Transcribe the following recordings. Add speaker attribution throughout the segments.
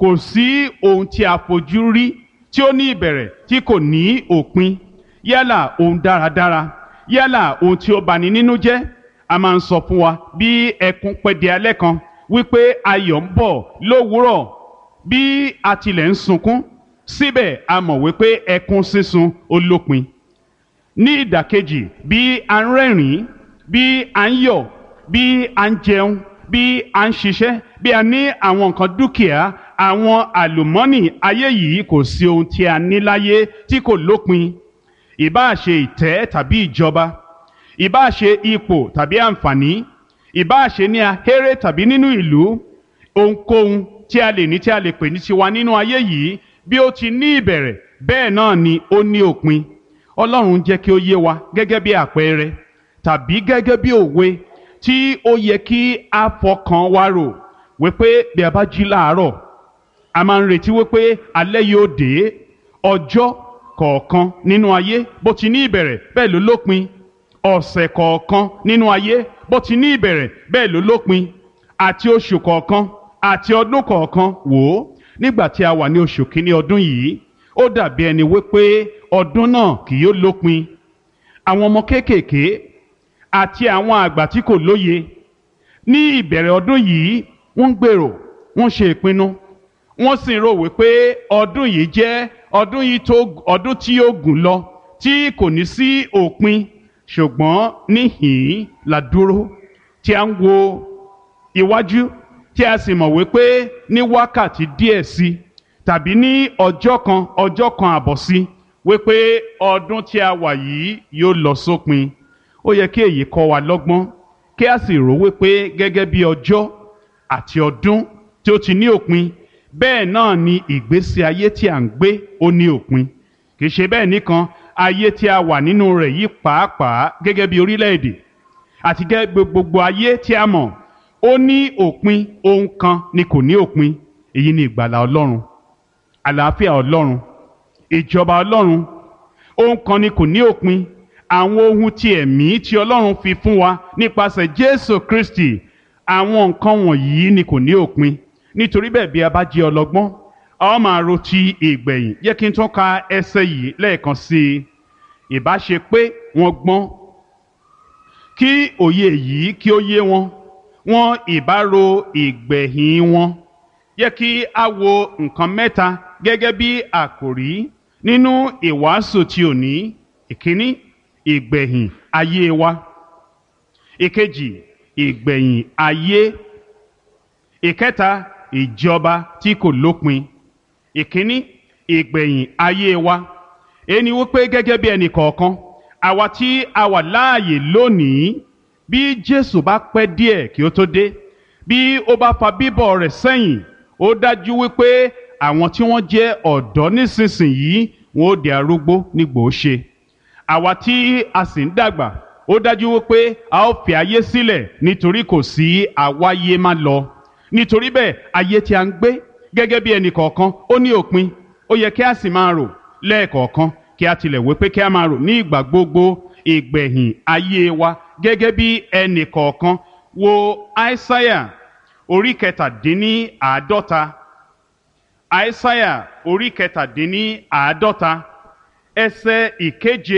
Speaker 1: kò sí ohun tí a fojú rí tí ó ní ìbẹ̀rẹ̀ tí kò ní òpin yálà ohun dáradára yálà ohun tí ó bani nínú jẹ́ a máa ń sọ fún wa bí ẹkún pẹ́ di alẹ́ kan wípé ayọ̀ ń bọ̀ lówùúrọ̀ bí a tilẹ̀ ń sunkún síbẹ̀ a mọ̀ wípé ẹkún sísun ó lópin ní ìdàkejì bí a ń rẹ́rìn-ín bí a ń yọ̀ bí a ń jẹun bí a ń ṣiṣẹ́ bí a ní àwọn nǹkan dúkìá àwọn àlùmọ́nì ayé yìí kò sí ohun tí a ní láyé tí kò lópin ìbáà ṣe ìtẹ́ tàbí ìjọba ìbáà ṣe ipò tàbí àǹfààní ìbáà ṣe ní ahéré tàbí nínú ìlú ohunkóhun tí a lè ní tí a lè pè ní tiwa nínú ayé yìí bí ó ti ní ìbẹ̀rẹ̀ bẹ́ẹ̀ náà ni ó ní òpin ọlọ́run jẹ́ kí ó yé wa gẹ́gẹ́ bí àpẹẹrẹ tàbí gẹ́gẹ́ bí òwe tí ó yẹ kí a fọkàn wa rò wípé bí a bá jí láàárọ̀ a máa ń retí wípé alẹ́ yóò dé ọjọ́ kọ̀ọ̀kan nínú ayé bó ti ní ìbẹ̀rẹ̀ bẹ́ẹ̀ ló lópin ọ̀sẹ̀ kọ̀ọ̀kan nínú ayé bó ti ní ìbẹ̀rẹ̀ bẹ́ẹ̀ ló lópin àti oṣù kọ̀ọ̀kan àti ọdún kọ̀ọ̀kan wò ó nígbà tí a wà ní oṣù kínní ọdún yìí ó dàbí ẹni wípé ọdún náà kì yóò lópin àwọn ọmọ kéékèèké àti àwọn àgbà tí kò lóye ní ìbẹ̀rẹ̀ ọdún yìí wọ́n ń gbèrò wọ́n ṣe ìpinnu wọ́n sì ń rò wípé ọdún yìí jẹ́ ọdún yìí tó ọdún tí yóò gùn lọ tí kò ní sí òpin ṣùgbọ́n níhìn-ín la dúró tí a ń wo iwájú tí a sì mọ̀ wípé ní wákàtí díẹ̀ sí tàbí ní ọjọ́ kan ọjọ́ kan àbọ̀ sí wípé ọdún tí a wà yìí yóò lọ sópin ó yẹ kí èyí kọ́ wa lọ́gbọ́n kí a sì rò wípé gẹ́gẹ́ bí ọjọ́ àti ọdún tí ó ti ní òpin bẹ́ẹ̀ náà ni ìgbésí ayé tí à ń gbé ó ní òpin kì í ṣe bẹ́ẹ̀ nìkan ayé tí a wà nínú rẹ̀ yìí pàápàá gẹ́gẹ́ bí orílẹ̀-èdè àti gẹ́gẹ́ gbogbo ayé tí a mọ̀ ó ní òpin ohun kan ni kò ní òpin èyí ni ìgbàlà ọlọ́run àlàáfíà ọlọ́run ìjọba ọlọ́run ohun kan ni kò ní òpin àwọn ohun ti ẹ̀mí tí ọlọ́run fi fún wa nípasẹ̀ jésù kristi àwọn nǹkan wọ̀nyí ni kò ní òpin nítorí bẹ́ẹ̀ bí a bá jẹ́ ọlọ́gbọ́n a ó máa ro ti ìgbẹ̀yìn yẹ kí n tún ka ẹsẹ̀ yìí lẹ́ẹ̀kan sí i ìbá ṣe pé wọ́n gbọ́n kí òye yìí kí ó yé wọn wọn ìbá ro ìgbẹ̀yìn wọn yẹ kí a wo nǹkan mẹ́ta gẹ́gẹ́ bí àkòrí nínú ìwàásù tí ò ní ìkíní ìgbẹ̀yìn ayé wa ìkejì ìgbẹ̀yìn ayé ìkẹta ìjọba tí kò lópin ìkíní ìgbẹ̀yìn ayé wa ẹni wípé gẹ́gẹ́ bí ẹnì kọ̀ọ̀kan àwa tí a wà láàyè lónìí bí Jésù bá pẹ́ díẹ̀ kí ó tó dé bí ó bá fa bíbọ̀ rẹ̀ sẹ́yìn ó dájú wípé àwọn tí wọ́n jẹ́ ọ̀dọ́ nísinsìnyí wọn ó di arúgbó nígbò ó ṣe àwa tí a sì ń dàgbà ó dájú wípé a ó fi ayé sílẹ̀ nítorí kò sí àwáyé má lọ nítorí bẹ́ẹ̀ ayé tí a ń gbé gẹ́gẹ́ bí ẹnì kọ̀ọ̀kan ó ní òpin ó yẹ kí a sì máa rò lẹ́ẹ̀kọ̀ọ̀kan kí a tilẹ̀ wí pé kí a máa rò ní ìgbà gbogbo ìgbẹ̀yìn ayé wa gẹ́gẹ́ bí ẹnì kọ̀ọ̀kan wo aísáyà orí kẹtàdínní àádọ́ta aísáyà orí kẹtàdínní àádọ́ta ẹsẹ̀ ìkeje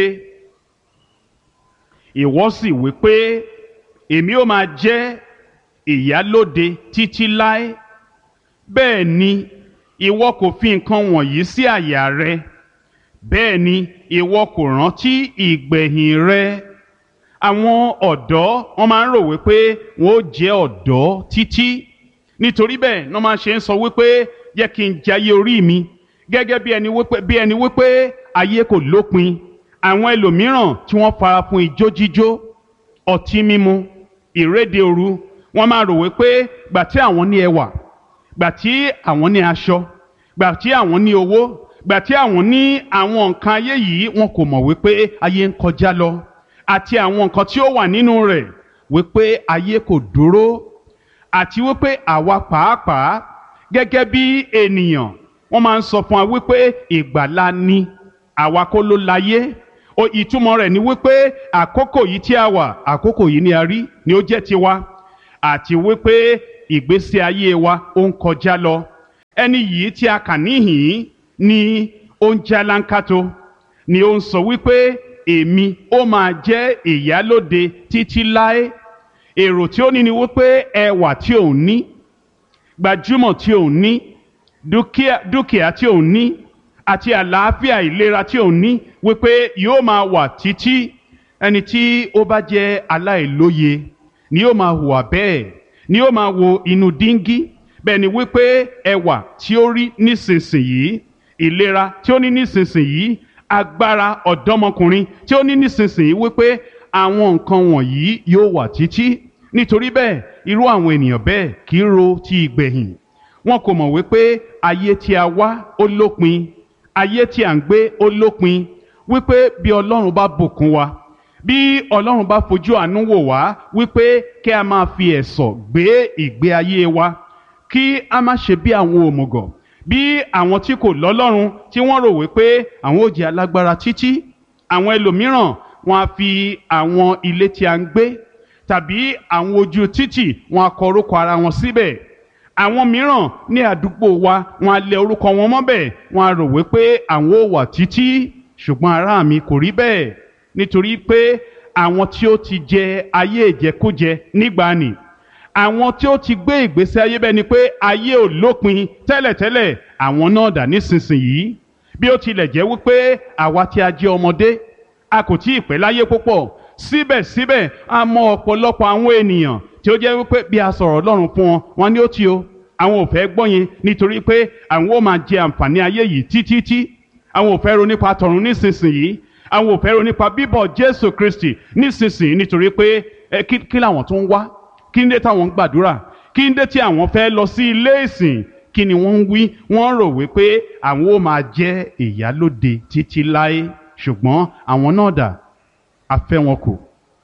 Speaker 1: ìwọ sì wí pé èmi ó máa jẹ́ ìyálóde títí láé bẹ́ẹ̀ ni ìwọ kò fi nǹkan wọ̀nyí sí àyà rẹ bẹ́ẹ̀ ni ìwọ kò rántí ìgbẹ̀yìn rẹ àwọn ọ̀dọ́ wọ́n máa ń rò wípé wọ́n ó jẹ́ ọ̀dọ́ títí nítorí bẹ́ẹ̀ wọ́n máa ṣe ń sọ wípé yẹ kí n jayé orí mi gẹ́gẹ́ bí ẹni wípé bí ẹni wípé ayé kò lópin àwọn ẹlòmíràn tí wọ́n fara fún ijó jíjó ọtí mímu ìréde òru wọ́n máa rò wípé gbà tí àwọn ní ẹwà gbà tí àwọn ní aṣọ gbà tí àwọn ní owó gbà tí àwọn ní àwọn nǹkan ayé yìí wọn kò mọ̀ wípé ayé ń kọjá lọ àti àwọn nǹkan tí ó wà nínú rẹ̀ wípé ayé kò dúró àti wípé àwa pàápàá gẹ́gẹ́ bí ènìyàn wọ́n máa ń sọ fún wa wípé ìgbàlà ni àwa kọ́ ló láyé o ìtumọ̀ rẹ̀ ni wípé àkókò yìí tí a wà àkókò yìí ni a rí ni ó jẹ́ tiwa àti wípé ìgbésí ayé wa ó ń kọjá lọ ẹni yìí tí a kà níhìn ni ó ń jálánkátó ni ó ń sọ wípé èmi ó máa jẹ́ ìyálóde títí láé èrò tí ó ní ni wípé ẹwà tí òun ní gbajúmọ̀ tí òun ní dúkìá dúkìá tí òun ní àti àlàáfíà ìlera tí òun ní wípé yóò máa wà títí ẹni tí ó bá jẹ́ aláìlóye ni yóò máa hùwà bẹ́ẹ̀ ni yóò máa wo inú díngí bẹ́ẹ̀ ni wípé ẹwà tí ó rí nísinsìnyí ìlera tí ó ní nísinsìnyí agbára ọ̀dọ́mọkùnrin tí ó ní nísinsìnyí wípé àwọn nǹkan wọ̀nyí yóò wà títí nítorí bẹ́ẹ̀ irú àwọn ènìyàn bẹ́ẹ̀ kì í ro ti ìgbẹ̀yìn wọn kò mọ̀ wípé ayé tí a wá ó lópin ayé tí à ń gbé ó lópin wípé bí ọlọ́run bá bùkún wa bí ọlọ́run bá fojú àánú wò wá wípé kí a máa fi ẹ̀sọ̀ gbé ìgbé ayé wa kí a má ṣe bí àwọn òmùgọ̀ bí àwọn tí kò lọ́lọ́run tí wọ́n rò wípé àwọn ò jẹ́ alágbára títí àwọn ẹlòmíràn wọn á fi àwọn ilé tí a ń gbé tàbí àwọn ojú títì wọn á kọ orúkọ ara wọn síbẹ̀ àwọn mìíràn ní àdúgbò wa wọn á lẹ orúkọ wọn mọ́bẹ̀ wọn á rò wípé àwọn ò wà títí ṣùgbọ́n ará mi kò rí bẹ́ẹ̀ nítorí pé àwọn tí ó ti jẹ ayé ìjẹkújẹ nígbàanì àwọn tí ó ti gbé ìgbésí ayé bẹ́ẹ̀ ni pé ayé ò lópin tẹ́lẹ̀tẹ́lẹ̀ àwọn náà dà nísinsìnyí bí ó tilẹ̀ jẹ́ wípé àwa tí a jẹ́ ọmọdé a kò tí ì pẹ́ láyé púpọ̀ síbẹ̀síbẹ̀ a mọ ọ̀pọ̀lọpọ̀ àwọn ènìyàn tí ó jẹ́ wípé bí a sọ̀rọ̀ Ọlọ́run fún wọn wọn ni ó ti o àwọn ò fẹ́ gbọ́ yẹn nítorí pé àwọn ó máa jẹ àǹfààní ayé yìí títí àwọn ò fẹ́ ro nípa tọ̀run nísinsìnyí àwọn ò fẹ́ ro nípa bíbọ̀ Jésù Kristi nísinsìnyí nítorí pé ẹ kí kí làwọn tó ń wá kí ń dé táwọn ń gbàdúrà kí ń dé tí àwọn fẹ́ lọ sí ilé ìsìn kí ni wọ́n ń wí wọ́n rò wípé àwọn ó máa jẹ́ ìyálóde títí láé ṣùgbọ́n àwọn náà dà a fẹ́ wọn kù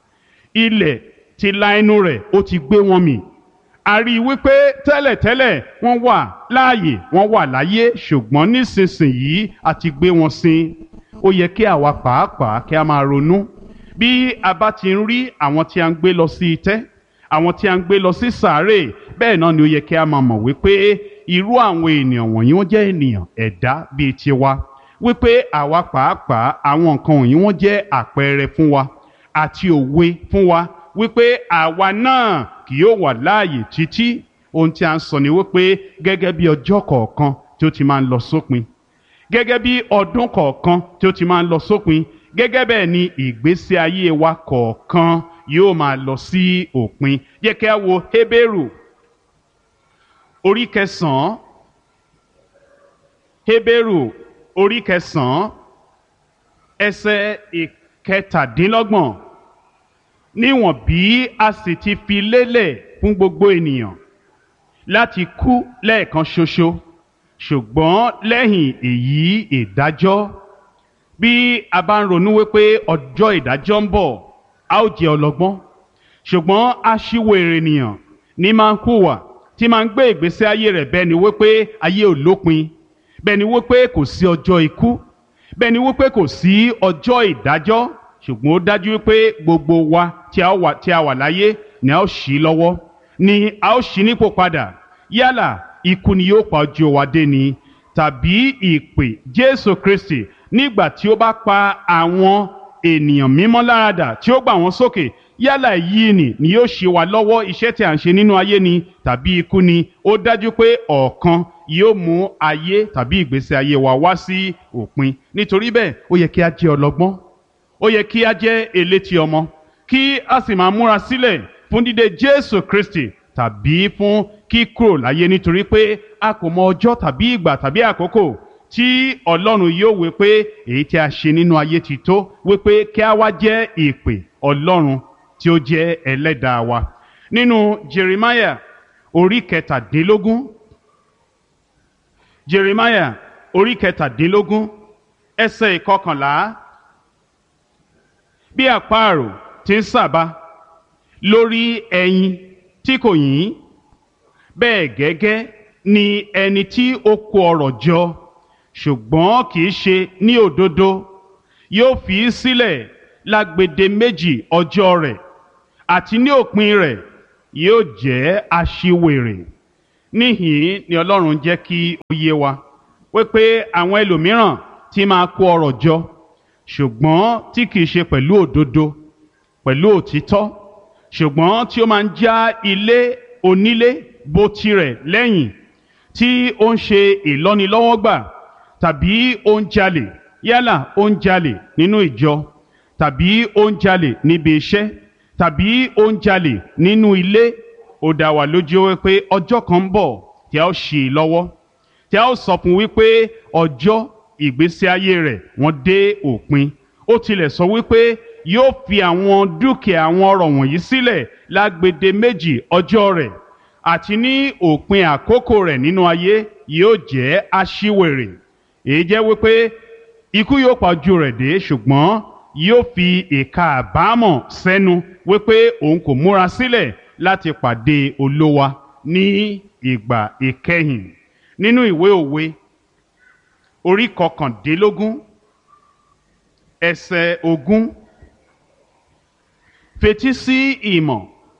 Speaker 1: ilẹ̀ ti la ẹnu rẹ̀ ó ti gbé wọn mì a rí i wípé tẹ́lẹ̀tẹ́lẹ̀ wọ́n wà láàyè wọ́n wà láyé ṣùgbọ́n nísinsìnyí a ti gbé wọn sin ó yẹ kí àwa pàápàá kí a máa ronú bí a bá ti ń rí àwọn tí a ń gbé lọ sí itẹ́ àwọn tí a ń gbé lọ sí sàárè bẹ́ẹ̀ náà ni ó yẹ kí a máa mọ̀ wípé irú àwọn ènìyàn wọ̀nyí wọ́n jẹ́ ènìyàn ẹ̀dá bíi tiwa wípé àwa pàápàá àwọn nǹkan wọ̀nyí wọ́n jẹ́ àpẹẹrẹ fún wa àti òwe fún wa wípé àwa náà kì yóò wà láàyè títí ohun tí a ń sọ ni wípé gẹ́gẹ́ bí ọjọ́ kọ̀ọ̀kan tí ó ti máa ń lọ sópin gẹ́gẹ́ bí ọdún kọ̀ọ̀kan tí ó ti máa ń lọ sópin gẹ́gẹ́ bẹ́ẹ̀ ni ìgbésí ayé wa kọ̀ọ̀kan yóò máa lọ sí òpin yẹ kí a wo Hébérù orí kẹsàn-án Hébérù orí kẹsàn-án ẹsẹ̀ ìkẹtàdínlọ́gbọ̀n níwọ̀n bí a sì ti fi lélẹ̀ fún gbogbo ènìyàn láti kú lẹ́ẹ̀kan ṣoṣo ṣùgbọ́n lẹ́yìn èyí ìdájọ́ bí a bá ń ronú wípé ọjọ́ ìdájọ́ ń bọ̀ a ó jẹ́ ọlọ́gbọ́n ṣùgbọ́n aṣíwèrè ènìyàn ní máa ń hùwà tí máa ń gbé ìgbésí ayé rẹ̀ bẹ́ẹ̀ ni wípé ayé ò lópin bẹ́ẹ̀ ni wípé kò sí ọjọ́ ikú bẹ́ẹ̀ ni wípé kò sí ọjọ́ ìdájọ́ ṣùgbọ́n ó dájú wípé gbogbo wa tí a wà tí a wà láyé ni a ó ṣí lọ́wọ́ ni a ó ṣí nípò padà yálà ikú ni yóò pa ojú wa dé ni tàbí ìpè Jésù Kristi nígbà tí ó bá pa àwọn ènìyàn mímọ́ láradà tí ó gbà wọ́n sókè yálà yìí ni ni yóò ṣe wa lọ́wọ́ iṣẹ́ tí a ń ṣe nínú ayé ni tàbí ikú ni ó dájú pé ọ̀kan yóò mú ayé tàbí ìgbésí ayé wa wá sí òpin nítorí bẹ́ẹ̀ ó yẹ kí a jẹ́ ọlọ́gbọ́n ó yẹ kí a jẹ́ elétí ọmọ kí a sì máa múra sílẹ̀ fún dídé Jésù Kristi tàbí fún kíkúrò láyé nítorí pé a kò mọ ọjọ́ tàbí ìgbà tàbí àkókò tí Ọlọ́run yóò wí pé èyí tí a ṣe nínú ayé ti tó wí pé kí a wá jẹ́ ìpè Ọlọ́run tí ó jẹ́ ẹlẹ́dàá wa nínú Jeremiah orí kẹtàdínlógún Jeremiah orí kẹtàdínlógún ẹsẹ̀ ìkọkànlá bí àparò ti ń sàbà lórí ẹyin tí kò yín bẹ́ẹ̀ gẹ́gẹ́ ni ẹni tí ó kó ọrọ̀ jọ ṣùgbọ́n kì í ṣe ní òdodo yóò fi í sílẹ̀ lágbede méjì ọjọ́ rẹ̀ àti ní òpin rẹ̀ yóò jẹ́ aṣiwèrè níhìn ni ọlọ́run jẹ́ kí ó yé wa wípé àwọn ẹlòmíràn ti máa kó ọrọ̀ jọ ṣùgbọ́n tí kìí ṣe pẹ̀lú òdodo pẹ̀lú òtítọ́ ṣùgbọ́n tí ó máa ń já ilé onílé bó tirẹ̀ lẹ́yìn tí ó ń ṣe ìlọ́nilọ́wọ́gbà tàbí ó ń jalè yálà ó ń jalè nínú ìjọ tàbí ó ń jalè níbi iṣẹ́ tàbí ó ń jalè nínú ilé ó dá wa lójú wípé ọjọ́ kan ń bọ̀ tí a ó ṣì í lọ́wọ́ tí a ó sọ fún wípé ọjọ́ ìgbésí ayé rẹ̀ wọ́n dé òpin ó tilẹ̀ sọ wípé yóò fi àwọn dúkìá àwọn ọrọ̀ wọ̀nyí sílẹ̀ lágbede méjì ọjọ́ rẹ̀ àti ní òpin àkókò rẹ̀ nínú ayé yóò jẹ́ aṣíwèrè èyí jẹ́ wípé ikú yóò pa ojú rẹ̀ dé ṣùgbọ́n yóò fi ìka àbámọ̀ sẹ́nu wípé òun kò múra sílẹ̀ láti pàdé olówa ní ìgbà ìkẹyìn nínú ìwé òwe orí kọkàndínlógún ẹsẹ̀ ogún fetí sí ìmọ̀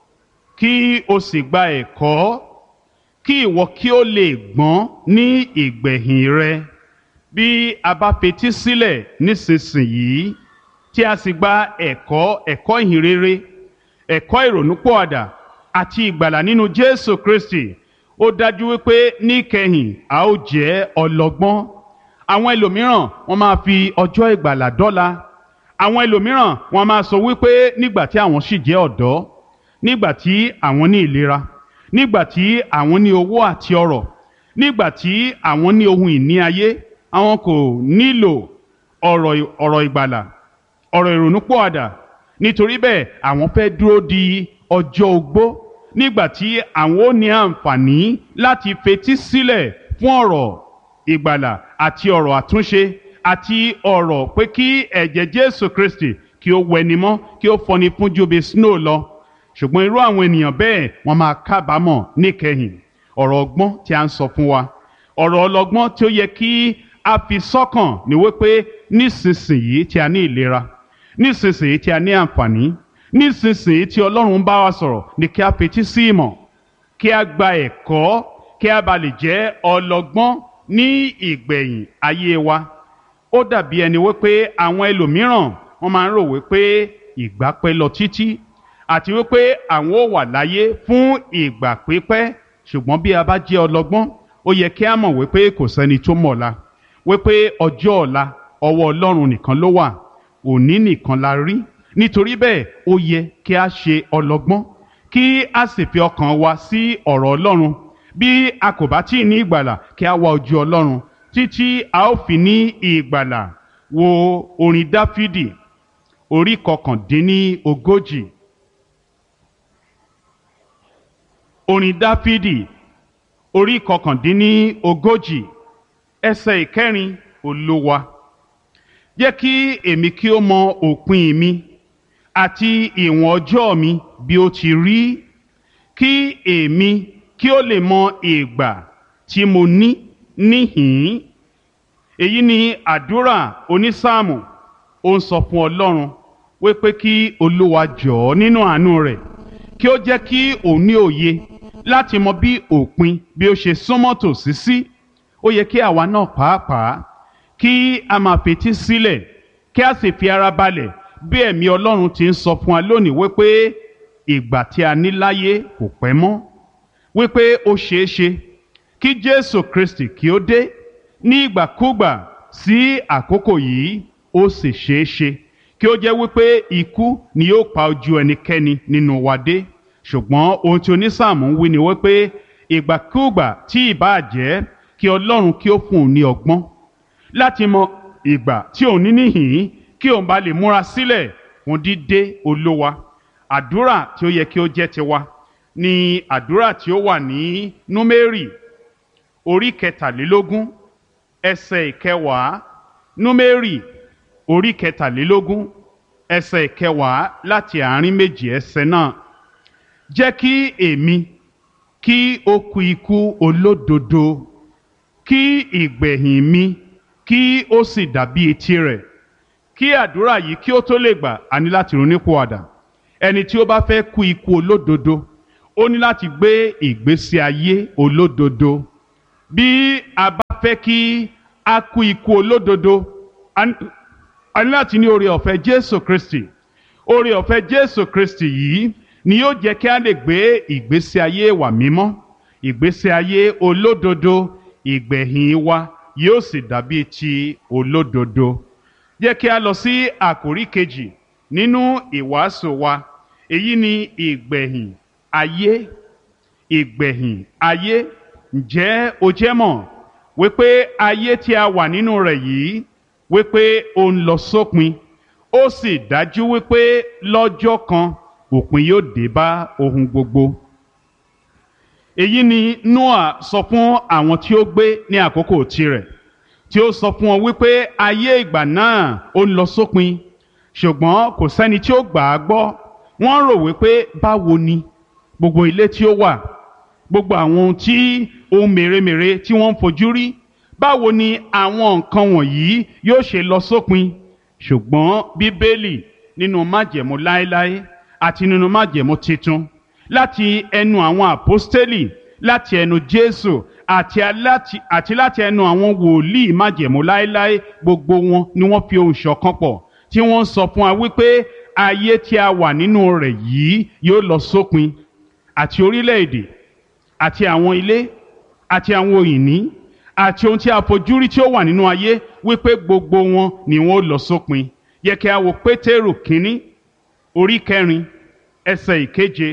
Speaker 1: kí o sì gba ẹ̀kọ́ kí ìwọ kí o lè gbọ́n ní ìgbẹ̀yìn rẹ bí a bá fetí sílẹ̀ nísinsìnyí tí a sì gba ẹ̀kọ́ ẹ̀kọ́ ìhìnrere ẹ̀kọ́ ìrònúpọ̀àdà àti ìgbàlà nínú Jésù Kristi ó dájú wípé níkẹyìn a ó jẹ́ ọlọ́gbọ́n àwọn ẹlòmíràn wọ́n máa fi ọjọ́ ìgbàlà dọ́là àwọn ẹlòmíràn wọ́n máa sọ wípé nígbà tí àwọn sì jẹ́ ọ̀dọ́ nígbà tí àwọn ní ìlera nígbà tí àwọn ní owó àti ọrọ̀ nígbà tí àwọn ní ohun ìní ayé àwọn kò nílò ọ̀rọ̀ ọ̀rọ̀ ìgbàlà ọ̀rọ̀ ìrònúpọ̀àdà nítorí bẹ́ẹ̀ àwọn fẹ́ dúró di ọjọ́ ogbó nígbà tí àwọn ó ní àǹfààní láti fetí sílẹ̀ fún ọ̀rọ̀ ìgbàlà àti ọ̀rọ̀ àtúnṣe àti ọ̀rọ̀ pé kí ẹ̀jẹ̀ Jésù Kristi kí ó wẹni mọ́ kí ó fọni fún ju bí snow lọ ṣùgbọ́n irú àwọn ènìyàn bẹ́ẹ̀ wọ́n máa kábàámọ̀ níkẹyìn ọ̀rọ̀ ọgbọ́n tí a ń sọ fún wa ọ̀rọ̀ ọlọ́gbọ́n tí ó yẹ kí a fi sọ́kàn ní wípé nísinsìnyí tí a ní ìlera nísinsìnyí tí a ní àǹfààní nísinsìnyí tí Ọlọ́run bá wa sọ̀rọ̀ ni kí a fetí sí ìmọ̀ kí a gba ẹ̀kọ́ kí a bá lè jẹ́ ọlọ́gbọ́n ní ìgbẹ̀yìn ayé wa ó dàbí ẹni wípé àwọn ẹlòmíràn wọ́n máa ń rò wípé ìgbà pẹ́ lọ títí àti wípé àwọn ò wà láyé fún ìgbà pípẹ́ ṣùgbọ́n bí a bá jẹ́ ọlọ́gbọ́n ó yẹ kí a mọ̀ wípé kò sẹ́ni tó mọ̀ ọ̀la wípé ọjọ́ ọ̀la ọwọ́ Ọlọ́run nìkan ló wà òní nìkan la rí nítorí bẹ́ẹ̀ ó yẹ kí a ṣe ọlọ́gbọ́n kí a sì fi ọkàn wa sí ọ̀rọ̀ Ọlọ́run bí a kò bá tí ì ní ìgbàlà kí a wá ojú Ọlọ́run títí a ó fi ní ìgbàlà wo orin Dáfídì orí kọkàndínní ogójì orin Dáfídì orí kọkàndínní ogójì ẹsẹ̀ ìkẹrin Olúwa jẹ́ kí èmi kí ó mọ òpin mi àti ìwọ̀n ọjọ́ mi bí ó ti rí kí èmi kí ó lè mọ ìgbà tí mo ní níhìn-ín èyí ni àdúrà onísáàmù ó ń sọ fún Ọlọ́run wípé kí Olúwa jọ̀ọ́ nínú àánú rẹ̀ kí ó jẹ́ kí òun ní òye láti mọ bí òpin bí ó ṣe súnmọ́ tòsí sí ó yẹ kí àwa náà pàápàá kí a máa fetí sílẹ̀ kí a sì fi ara balẹ̀ bí ẹ̀mí Ọlọ́run ti ń sọ fún wa lónìí wípé ìgbà tí a ní láyé kò pẹ́ mọ́ wípé ó ṣeé ṣe kí Jésù Kristi kí ó dé ní ìgbàkúgbà sí àkókò yìí ó sì ṣeé ṣe kí ó jẹ́ wípé ikú ni yóò pa ojú ẹnikẹ́ni nínú wa dé ṣùgbọ́n ohun tí onísáàmù ń wí ni wípé ìgbàkúgbà tí ìbáà jẹ́ kí Ọlọ́run kí ó fún un ní ọgbọ́n láti mọ ìgbà tí òun ní níhìn kí òun bá lè múra sílẹ̀ fún dídé olówa àdúrà tí ó yẹ kí ó jẹ́ tiwa ni àdúrà tí ó wà ní númérì orí kẹtàlélógún ẹsẹ̀ ìkẹwàá númérì orí kẹtàlélógún ẹsẹ̀ ìkẹwàá láti àárín méjì ẹsẹ̀ náà jẹ́ kí èmi kí ó kú ikú olódodo kí ìgbẹ̀yìn mi kí ó sì dàbí etí rẹ̀ kí àdúrà yìí kí ó tó lè gbà á ní láti ronúpìwàdà ẹni tí ó bá fẹ́ kú ikú olódodo ó ní láti gbé ìgbésí ayé olódodo bí a bá fẹ́ kí a kú ikú olódodo a ní a ní láti ní oore ọ̀fẹ́ Jésù Kristi oore ọ̀fẹ́ Jésù Kristi yìí ni yóò jẹ́ kí a lè gbé ìgbésí ayé wa mímọ́ ìgbésí ayé olódodo ìgbẹ̀yìn wa yóò sì dàbí ti olódodo jẹ́ kí a lọ sí àkórí kejì nínú ìwàásù wa èyí ni ìgbẹ̀yìn ayé ìgbẹ̀yìn ayé ǹjẹ́ o jẹ́ mọ̀ wípé ayé tí a wà nínú rẹ̀ yìí wípé ó ń lọ sópin ó sì dájú wípé lọ́jọ́ kan òpin yóò dé bá ohun gbogbo èyí ni Noah sọ fún àwọn tí ó gbé ní àkókò tirẹ̀ tí ó sọ fún wọn wípé ayé ìgbà náà ó ń lọ sópin ṣùgbọ́n kò sẹ́ni tí ó gbà á gbọ́ wọ́n rò wípé báwo ni gbogbo ilé tí ó wà gbogbo àwọn ohun tí ohun mèremère tí wọ́n ń fojú rí báwo ni àwọn nǹkan wọ̀nyí yóò ṣe lọ sópin ṣùgbọ́n bíbélì nínú májẹ̀mú láéláé àti nínú májẹ̀mú titun láti ẹnu àwọn àpọ́stélì láti ẹnu jésù àti aláti àti láti ẹnu àwọn wòlíì májẹ̀mú láéláé gbogbo wọn ni wọ́n fi ohùn ṣọ̀kan pọ̀ tí wọ́n ń sọ fún wa wípé ayé tí a wà nínú rẹ̀ yìí yóò lọ sópin àti orílẹ̀-èdè àti àwọn ilé àti àwọn òyìnbí àti ohun tí a fojú rí tí ó wà nínú ayé wípé gbogbo wọn ni wọn ó lọ sópin yẹ kí a wo pétérù kínní orí kẹrin ẹsẹ̀ ìkeje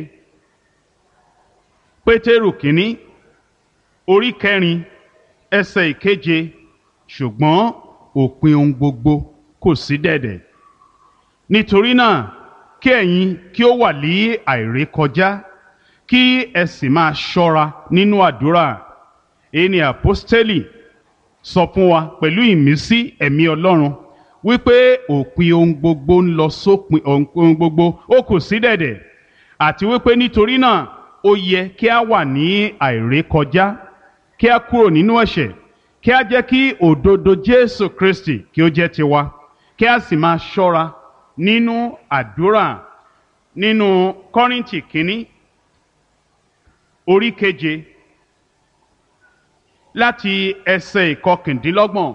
Speaker 1: pétérù kínní orí kẹrin ẹsẹ̀ ìkeje ṣùgbọ́n òpin ohun gbogbo kò sí dẹ̀dẹ̀ nítorí náà kí ẹ̀yin kí ó wà ní àìrékọjá kí ẹ sì máa ṣọ́ra nínú àdúrà èyí ni àpọ́stélì sọ fún wa pẹ̀lú ìmísí ẹ̀mí ọlọ́run wípé òpin ohun gbogbo ń lọ sópin ohun gbogbo ó kù sí dẹ̀dẹ̀ àti wípé nítorí náà ó yẹ kí a wà ní àìrékọjá kí a kúrò nínú ẹ̀ṣẹ̀ kí a jẹ́ kí òdodo Jésù Kristi kí ó jẹ́ tiwa kí a sì máa ṣọ́ra nínú àdúrà nínú Kọ́ríńtì kínní orí keje láti ẹsẹ̀ ìkọkàndínlọ́gbọ̀n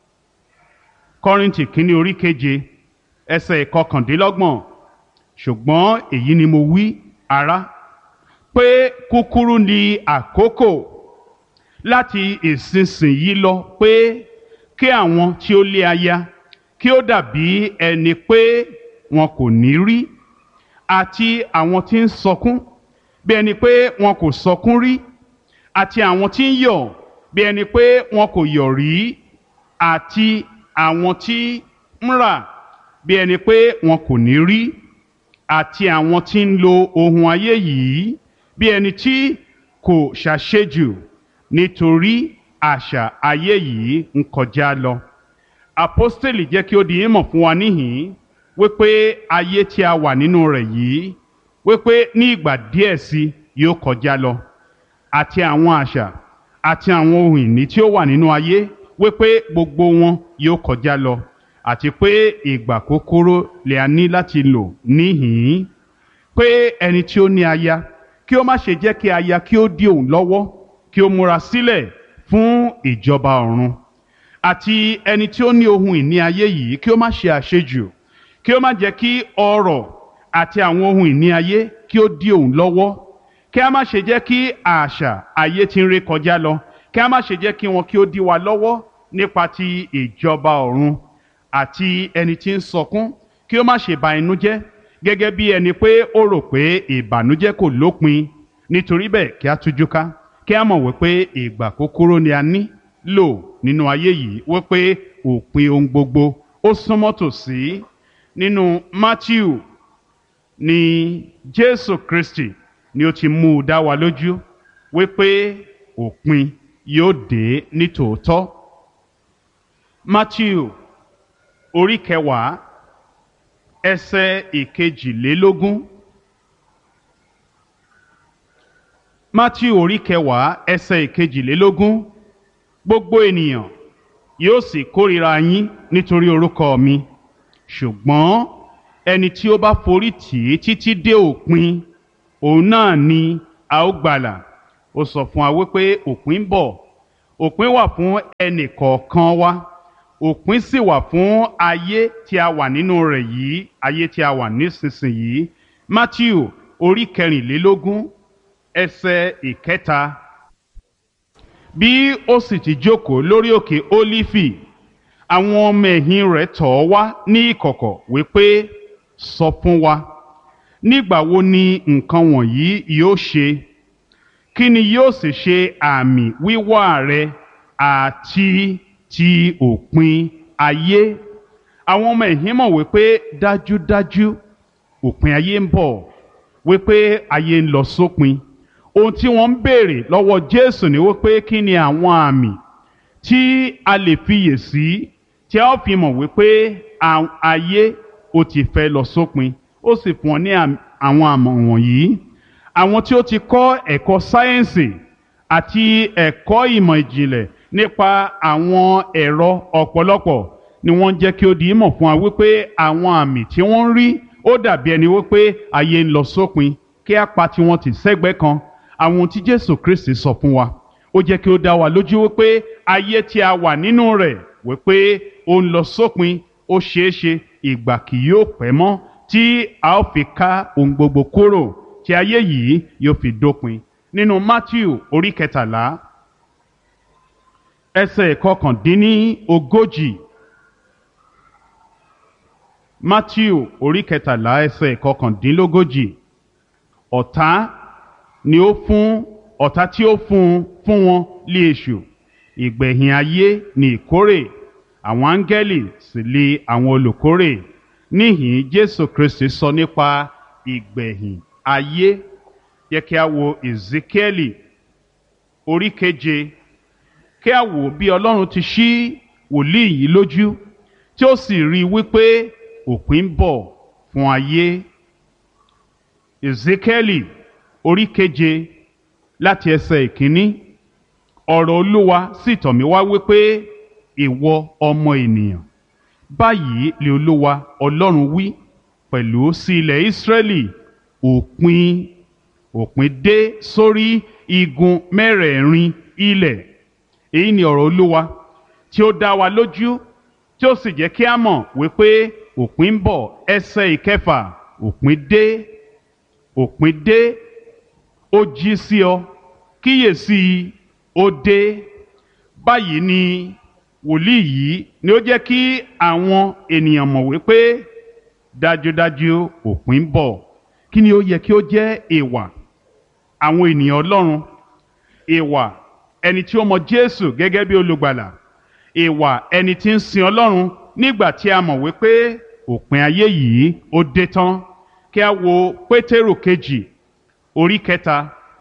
Speaker 1: kọ́rìntì kínní orí keje ẹsẹ̀ ìkọkàndínlọ́gbọ̀n ṣùgbọ́n èyí ni mo wí ará pé kúkúrú ni àkókò láti ìsinsìnyí lọ pé kí àwọn tí ó lé aya kí ó dàbí ẹni pé wọn kò ní rí àti àwọn tí ń sọkún bí ẹni pé wọn kò sọkún rí àti àwọn tí ń yọ̀ bí ẹni pé wọn kò yọ̀ rí àti àwọn tí ń rà bí ẹni pé wọn kò ní rí àti àwọn tí ń lo ohun ayé yìí bí ẹni tí kò ṣàṣejù nítorí àṣà ayé yìí ń kọjá lọ. Àpọ́stélì jẹ́ kí ó di ìmọ̀ fún wa níhìn-ín wípé ayé tí a wà nínú rẹ̀ yìí wípé ní ìgbà díẹ̀ sí yóò kọjá lọ àti àwọn àṣà àti àwọn ohun ìní tí ó wà nínú ayé wípé gbogbo wọn yóò kọjá lọ àti pé ìgbà kúkúrú lè a ní láti lò níhìn-ín pé ẹni tí ó ní aya kí ó má ṣe jẹ́ kí aya kí ó dí òun lọ́wọ́ kí ó múra sílẹ̀ fún ìjọba ọ̀run àti ẹni tí ó ní ohun ìní ayé yìí kí ó má ṣe àṣejù kí ó má jẹ́ kí ọrọ̀ àti àwọn ohun ìní ayé kí ó dí òun lọ́wọ́ kí a má ṣe jẹ́ kí àṣà ayé tí ń ré kọjá lọ kí a má ṣe jẹ́ kí wọn kí ó dí wa lọ́wọ́ nípa ti ìjọba ọ̀run àti ẹni tí ń sọkún kí ó má ṣe ba inú jẹ́ gẹ́gẹ́ bí ẹni pé ó rò pé ìbànújẹ́ kò lópin nítorí bẹ́ẹ̀ kí a tújú ká kí a mọ̀ wípé ìgbà kúkúrú ni a ní lò nínú ayé yìí wípé òpin ohun gbogbo ó súnmọ́ tòsí nínú Matthew ni Jésù Kristi ni ó ti mú u dá wa lójú wípé òpin yóò dé ní tòótọ́. Matthew orí kẹwàá ẹsẹ̀ ìkejìlélógún. Matthew orí kẹwàá ẹsẹ̀ ìkejìlélógún gbogbo ènìyàn yóò sì kórìíra yín nítorí orúkọ mi ṣùgbọ́n ẹni tí ó bá forí tì í títí dé òpin òun náà ni a ó gbàlà ó sọ fún wa wípé òpin ń bọ̀ òpin wà fún ẹnì kọ̀ọ̀kan wa òpin sì wà fún ayé tí a wà nínú rẹ̀ yìí ayé tí a wà nísinsìnyí Matthew orí kẹrìnlélógún ẹsẹ̀ ìkẹta bí ó sì ti jókòó lórí òkè Ólífì àwọn ọmọ ẹ̀yìn rẹ̀ tọ̀ ọ́ wá ní ìkọ̀kọ̀ wípé sọ fún wa nígbà wo ni nǹkan wọ̀nyí yóò ṣe kí ni yóò sì ṣe àmì wíwá rẹ àti ti òpin ayé àwọn ọmọ ẹ̀yìn mọ̀ wípé dájúdájú òpin ayé ń bọ̀ wípé ayé ń lọ sópin ohun tí wọ́n ń béèrè lọ́wọ́ Jésù ni wípé kí ni àwọn àmì tí a lè fiyè sí tí a ó fi mọ̀ wípé ayé ó ti fẹ́ lọ sópin ó sì fún ọ ní àwọn àmọ̀ wọ̀nyí àwọn tí ó ti kọ́ ẹ̀kọ́ sáyẹ́ǹsì àti ẹ̀kọ́ ìmọ̀ ìjìnlẹ̀ nípa àwọn ẹ̀rọ ọ̀pọ̀lọpọ̀ ni wọ́n jẹ́ kí ó di ìmọ̀ fún wa wípé àwọn àmì tí wọ́n ń rí ó dàbí ẹni wípé ayé ń lọ sópin kí á pa tiwọn tì sẹ́gbẹ́ kan àwọn ohun tí Jésù Kristi sọ fún wa ó jẹ́ kí ó dá wa lójú wípé ayé tí a wà nínú rẹ̀ wípé ó ń lọ sópin ó ṣeé ṣe ìgbà kì yóò pẹ́ mọ́ tí a ó fi ká ohun gbogbo kúrò tí ayé yìí yóò fi dópin nínú Matthew orí kẹtàlá ẹsẹ̀ kọkàndínní ogójì Matthew orí kẹtàlá ẹsẹ̀ kọkàndínlógójì ọ̀tá ni ó fún ọ̀tá tí ó fún fún wọn lé èṣù ìgbẹ̀yìn ayé ni ìkórè àwọn áńgẹ́lì sì lé àwọn olùkórè níhìn Jésù Kristi sọ nípa ìgbẹ̀yìn ayé yẹ kí a wo Ezekieli orí keje kí a wò bí Ọlọ́run ti ṣí wòlíì yìí lójú tí ó sì rí i wípé òpin ń bọ̀ fún ayé Ezekieli orí keje láti ẹsẹ̀ ìkíní ọ̀rọ̀ Olúwa sì tọ̀ mí wá wípé ìwọ ọmọ ènìyàn báyìí lè Olúwa Ọlọ́run wí pẹ̀lú sí ilẹ̀ Ísírẹ́lì òpin òpin dé sórí igun mẹ́rẹ̀ẹ̀rin ilẹ̀ èyí ni ọ̀rọ̀ Olúwa tí ó dá wa lójú tí ó sì jẹ́ kí a mọ̀ wípé òpin ń bọ̀ ẹsẹ̀ ìkẹfà òpin dé òpin dé ó jí sí ọ kíyèsí ó dé báyìí ni wòlíì yìí ni ó jẹ́ kí àwọn ènìyàn mọ̀ wípé dájúdájú òpin ń bọ̀ kí ni ó yẹ kí ó jẹ́ ìwà àwọn ènìyàn Ọlọ́run ìwà ẹni tí ó mọ Jésù gẹ́gẹ́ bí olùgbàlà ìwà ẹni tí ń sin Ọlọ́run nígbà tí a mọ̀ wípé òpin ayé yìí ó dé tán kí a wo Pétérù kejì orí kẹta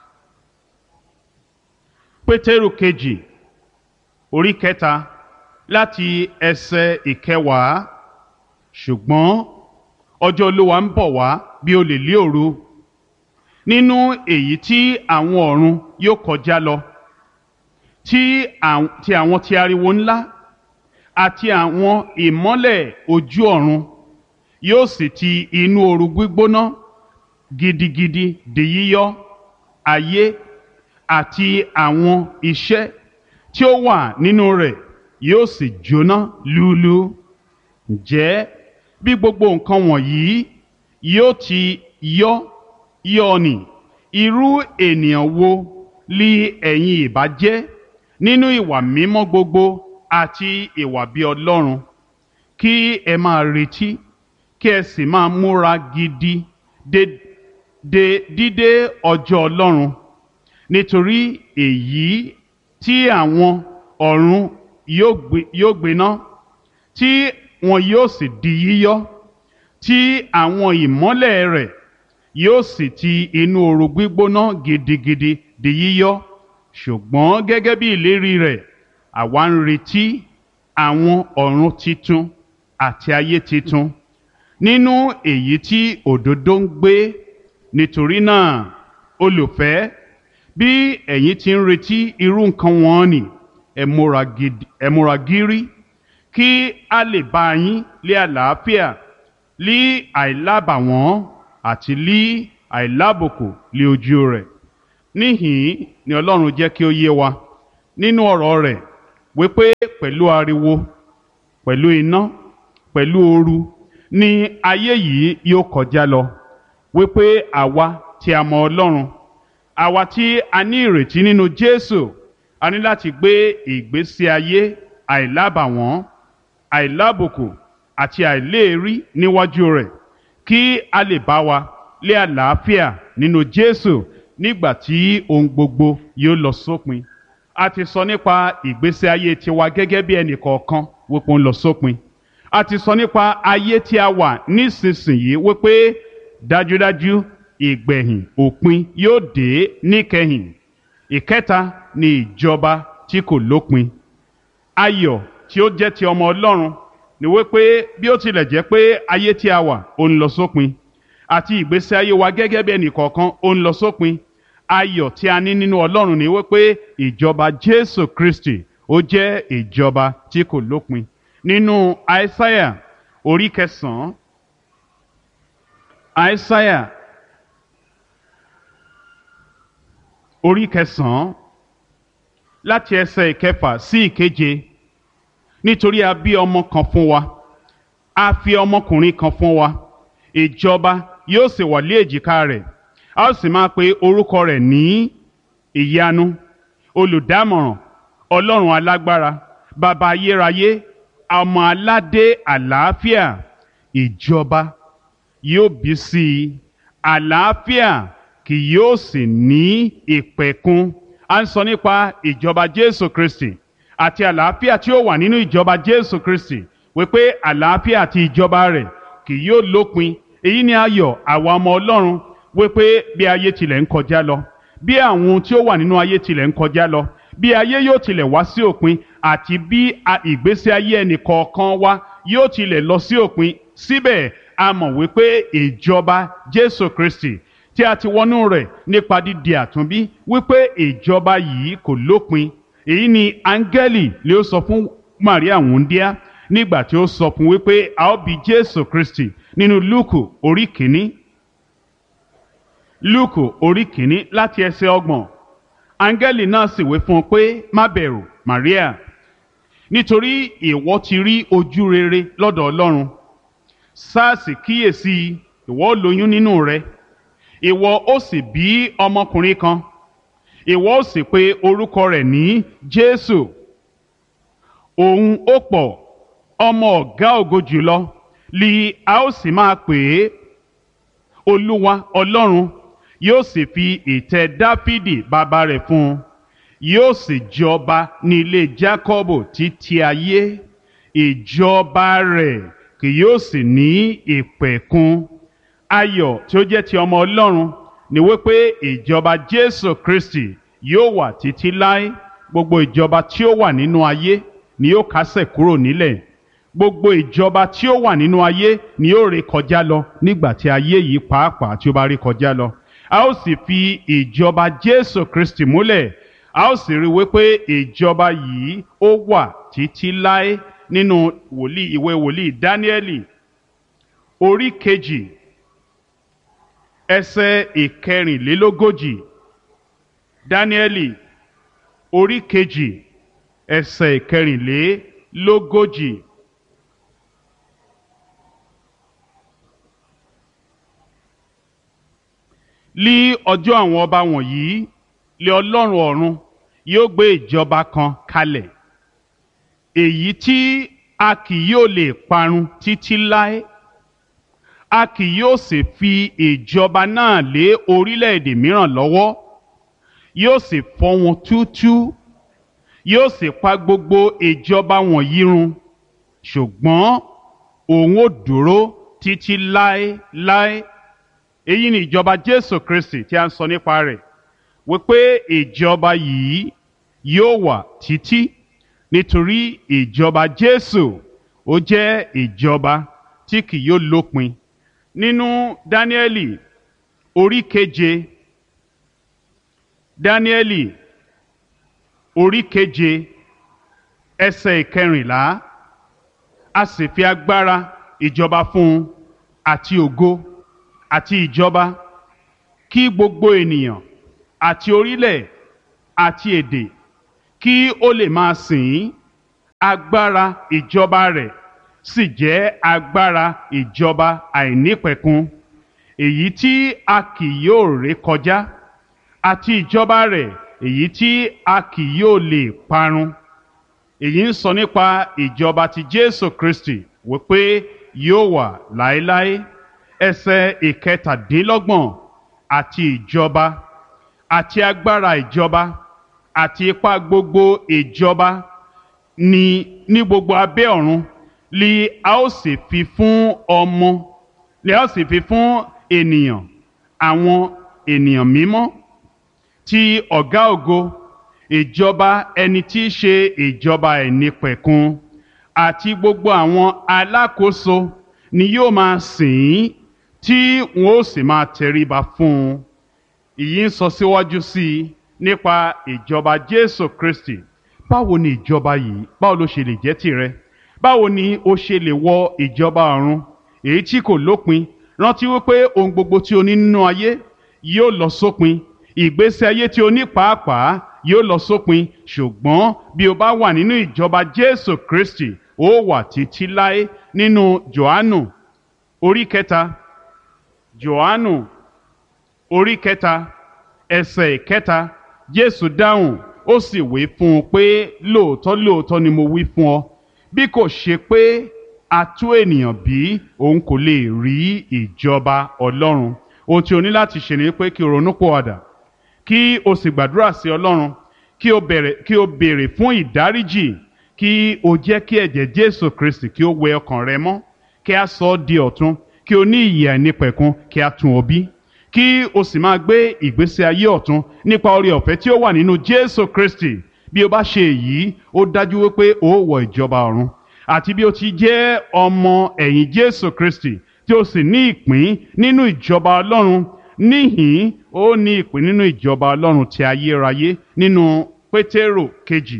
Speaker 1: Pétérù kejì orí kẹta láti ẹsẹ̀ ìkẹwàá ṣùgbọ́n ọjọ́ Olúwa ń bọ̀ wá bí olè lé òru nínú èyí tí àwọn ọ̀run yóò kọjá lọ tí àwọn tí ariwo ńlá àti àwọn ìmọ́lẹ̀ ojú ọ̀run yóò sì ti inú ooru gbígbóná gidigidi di yíyọ ayé àti àwọn iṣẹ́ tí ó wà nínú rẹ̀ yóò sì jóná lúlú ǹjẹ́ bí gbogbo nǹkan wọ̀nyí yóò ti yọ yọ ni irú ènìyàn wo li ẹ̀yin ìbá jẹ́ nínú ìwà mímọ́ gbogbo àti ìwà bí Ọlọ́run kí ẹ máa retí kí ẹ sì máa múra gidi de de dídé ọjọ́ Ọlọ́run nítorí èyí tí àwọn ọ̀run yóò gbiná tí wọn yóò sì di yíyọ tí àwọn ìmọ́lẹ̀ rẹ̀ yóò sì ti inú ooru gbígbóná gidigidi di yíyọ ṣùgbọ́n gẹ́gẹ́ bí ìlérí rẹ̀ àwa ń retí àwọn ọ̀run titun àti ayé titun nínú èyí tí òdodo ń gbé nítorí náà olùfẹ́ bí ẹ̀yin ti ń retí irú nǹkan wọn ni ẹ múra gidi ẹ múra gírí kí a lè bá yín lé àlàáfíà lí àìlábàwọ́n àti lí àìlábùkù lé ojú rẹ̀ níhìn ni ọlọ́run jẹ́ kí ó yé wa nínú ọ̀rọ̀ rẹ̀ wípé pẹ̀lú ariwo pẹ̀lú iná pẹ̀lú ooru ni ayé yìí yóò kọjá lọ wípé àwa tí a mọ ọlọ́run àwa tí a ní ìrètí nínú jésù a ní láti gbé ìgbésí ayé àìlábàwọ́n àìlábùkù àti àìléèrí níwájú rẹ̀ kí a lè bá wa lé àlàáfíà nínú jésù nígbà tí ohun gbogbo yóò lọ sópin a ti sọ nípa ìgbésí ayé tiwa gẹ́gẹ́ bí ẹnì kọ̀ọ̀kan wípé ó ń lọ sópin a ti sọ nípa ayé tí a wà nísinsìnyí wípé dájúdájú ìgbẹ̀yìn òpin yóò dé níkẹyìn ìkẹta ni ìjọba tí kò lópin ayọ̀ tí ó jẹ́ ti ọmọ ọlọ́run ni wípé bí ó tilẹ̀ jẹ́ pé ayé tí a wà ó ń lọ sópin àti ìgbésí ayé wa gẹ́gẹ́ bí ẹnì kọ̀ọ̀kan ó ń lọ sópin ayọ̀ tí a ní nínú ọlọ́run ni wípé ìjọba jésù kristi ó jẹ́ ìjọba tí kò lópin nínú àìsáyà orí kẹsàn-án àìsáyà orí kẹsàn-án láti ẹsẹ̀ ìkẹfà sí ìkeje nítorí a bí ọmọ kan fún wa a fi ọmọkùnrin kan fún wa ìjọba yóò sì wà lé èjìká rẹ̀ a ó sì máa pe orúkọ rẹ̀ ní ìyanu olùdámọ̀ràn ọlọ́run alágbára bàbá ayérayé ọmọ aládé àlàáfíà ìjọba yóò bí sí i àlàáfíà kì yóò sì ní ìpẹ̀kun a ń sọ nípa ìjọba jésù kristi àti àlàáfíà tí ó wà nínú ìjọba jésù kristi wípé àlàáfíà àti ìjọba rẹ̀ kì yóò lópin èyí ni ayọ̀ àwa ọmọ ọlọ́run wípé bí ayé tilẹ̀ ń kọjá lọ bí àwọn ohun tí ó wà nínú ayé tilẹ̀ ń kọjá lọ bí ayé yóò tilẹ̀ wá sí òpin àti bí ìgbésí ayé ẹnì kọ̀ọ̀kan wa yóò tilẹ̀ lọ sí òpin síbẹ̀ a mọ̀ wípé ìjọba jésù kristi tí a ti wọnú rẹ̀ nípa dídi àtúnbí wípé ìjọba yìí kò lópin èyí ni áńgẹ́lì lè sọ fún maria wúndíá nígbà tí ó sọ fún wípé a ó bí jésù kristi nínú lúùkù orí kìíní lúùkù orí kìíní láti ẹsẹ̀ ọgbọ̀n áńgẹ́lì náà sì wí fún un pé má bẹ̀rù maria nítorí ìwọ ti rí ojú rere lọ́dọ̀ ọlọ́run sars kíyèsí ìwọ lóyún nínú rẹ ìwọ ó sì bí ọmọkùnrin kan ìwọ ó sì pe orúkọ rẹ̀ ní jésù òun ó pọ̀ ọmọ ọ̀gá ògo jùlọ li a ó sì máa pè é olúwa ọlọ́run yóò sì fi ìtẹ́ dáfídì bàbá rẹ̀ fún un yóò sì jọba ní ilé jákọ́bù títí ayé ìjọba rẹ̀ kì yóò sì ní ìpẹ̀kun ayọ̀ tí ó jẹ́ ti ọmọ ọlọ́run ni wípé ìjọba jésù kristi yóò wà títí láé gbogbo ìjọba tí ó wà nínú ayé ni yóò kásẹ̀ kúrò nílẹ̀ gbogbo ìjọba tí ó wà nínú ayé ni yóò ré kọjá lọ nígbà tí ayé yìí pàápàá tí ó bá ré kọjá lọ a ó sì fi ìjọba jésù kristi múlẹ̀ a ó sì rí wípé ìjọba yìí ó wà títí láé nínú wòlíì ìwé wòlíì dáníẹ́lì orí kejì ẹsẹ̀ ìkẹrìnlélógójì dáníẹ́lì orí kejì ẹsẹ̀ ìkẹrìnlélógójì. lí ọjọ́ àwọn ọba wọ̀nyí lé ọlọ́run ọ̀run yóò gbé ìjọba kan kalẹ̀ èyí tí a kì yóò lè parun títí láé a kì yóò sì fi ìjọba náà lé orílẹ̀-èdè mìíràn lọ́wọ́ yóò sì fọ́ wọn túútúú yóò sì pa gbogbo ìjọba wọ̀nyí run ṣùgbọ́n òun ò dúró títí láéláé èyí ni ìjọba jésù kristi tí a ń sọ nípa rẹ̀ wípé ìjọba yìí yóò wà títí nítorí ìjọba jésù ó jẹ́ ìjọba tí kì yóò lópin nínú dáníẹ́lì orí keje dáníẹ́lì orí keje ẹsẹ̀ ìkẹrìnlá a sì fi agbára ìjọba fún un àti ògo àti ìjọba kí gbogbo ènìyàn àti orílẹ̀ àti èdè kí ó lè máa sìn ín agbára ìjọba rẹ̀ sì jẹ́ agbára ìjọba àìnípẹ̀kun èyí tí a kì yóò ré kọjá àti ìjọba rẹ̀ èyí tí a kì yóò lè parun èyí ń sọ nípa ìjọba ti Jésù Kristi wípé yóò wà láéláé ẹsẹ̀ ìkẹtàdínlọ́gbọ̀n àti ìjọba àti agbára ìjọba àti ipá gbogbo ìjọba ní ní gbogbo abẹ́ ọ̀run li a ó sì fi fún ọmọ li a ó sì fi fún ènìyàn àwọn ènìyàn mímọ́ ti ọ̀gá ògo ìjọba ẹni tí í ṣe ìjọba ẹ̀nípẹ̀kun àti gbogbo àwọn alákòóso ni yóò máa sìn ín tí wọn ó sì máa tẹríba fún un ìyí ń sọ síwájú sí i nípa ìjọba Jésù Kristi báwo ni ìjọba yìí báwo ló ṣe lè jẹ́ tìrẹ báwo ni o ṣe lè wọ ìjọba ọ̀run èyí tí kò lópin rántí wípé ohun gbogbo tí o ní nínú ayé yóò lọ sópin ìgbésí ayé tí o ní pàápàá yóò lọ sópin ṣùgbọ́n bí o bá wà nínú ìjọba Jésù Kristi ó wà títí láé nínú Jòhánù orí kẹta Jòhánù orí kẹta ẹsẹ̀ kẹta Jésù dáhùn ó sì wí fún un pé lóòótọ́ lóòótọ́ ni mo wí fún ọ bí kò ṣe pé a tú ènìyàn bí òun kò lè rí ìjọba Ọlọ́run ohun tí o ní láti ṣe ni pé kí o ronú pòwàdà kí o sì gbàdúrà sí Ọlọ́run kí o bẹ̀rẹ̀ kí o béèrè fún ìdáríjì kí o jẹ́ kí ẹ̀jẹ̀ Jésù Kristi kí o wẹ ọkàn rẹ mọ́ kí a sọ ọ́ di ọ̀tun kí o ní ìyè àìnípẹ̀kun kí a tún ọ bí kí o sì máa gbé ìgbésí ayé ọ̀tun nípa oore ọ̀fẹ́ tí ó wà nínú Jésù Kristi bí o bá ṣe èyí ó dájú wípé o ó wọ ìjọba ọ̀run àti bí o ti jẹ́ ọmọ ẹ̀yìn Jésù Kristi tí o sì ní ìpín nínú ìjọba Ọlọ́run níhìn ó ní ìpín nínú ìjọba Ọlọ́run ti ayérayé nínú Pétérò kejì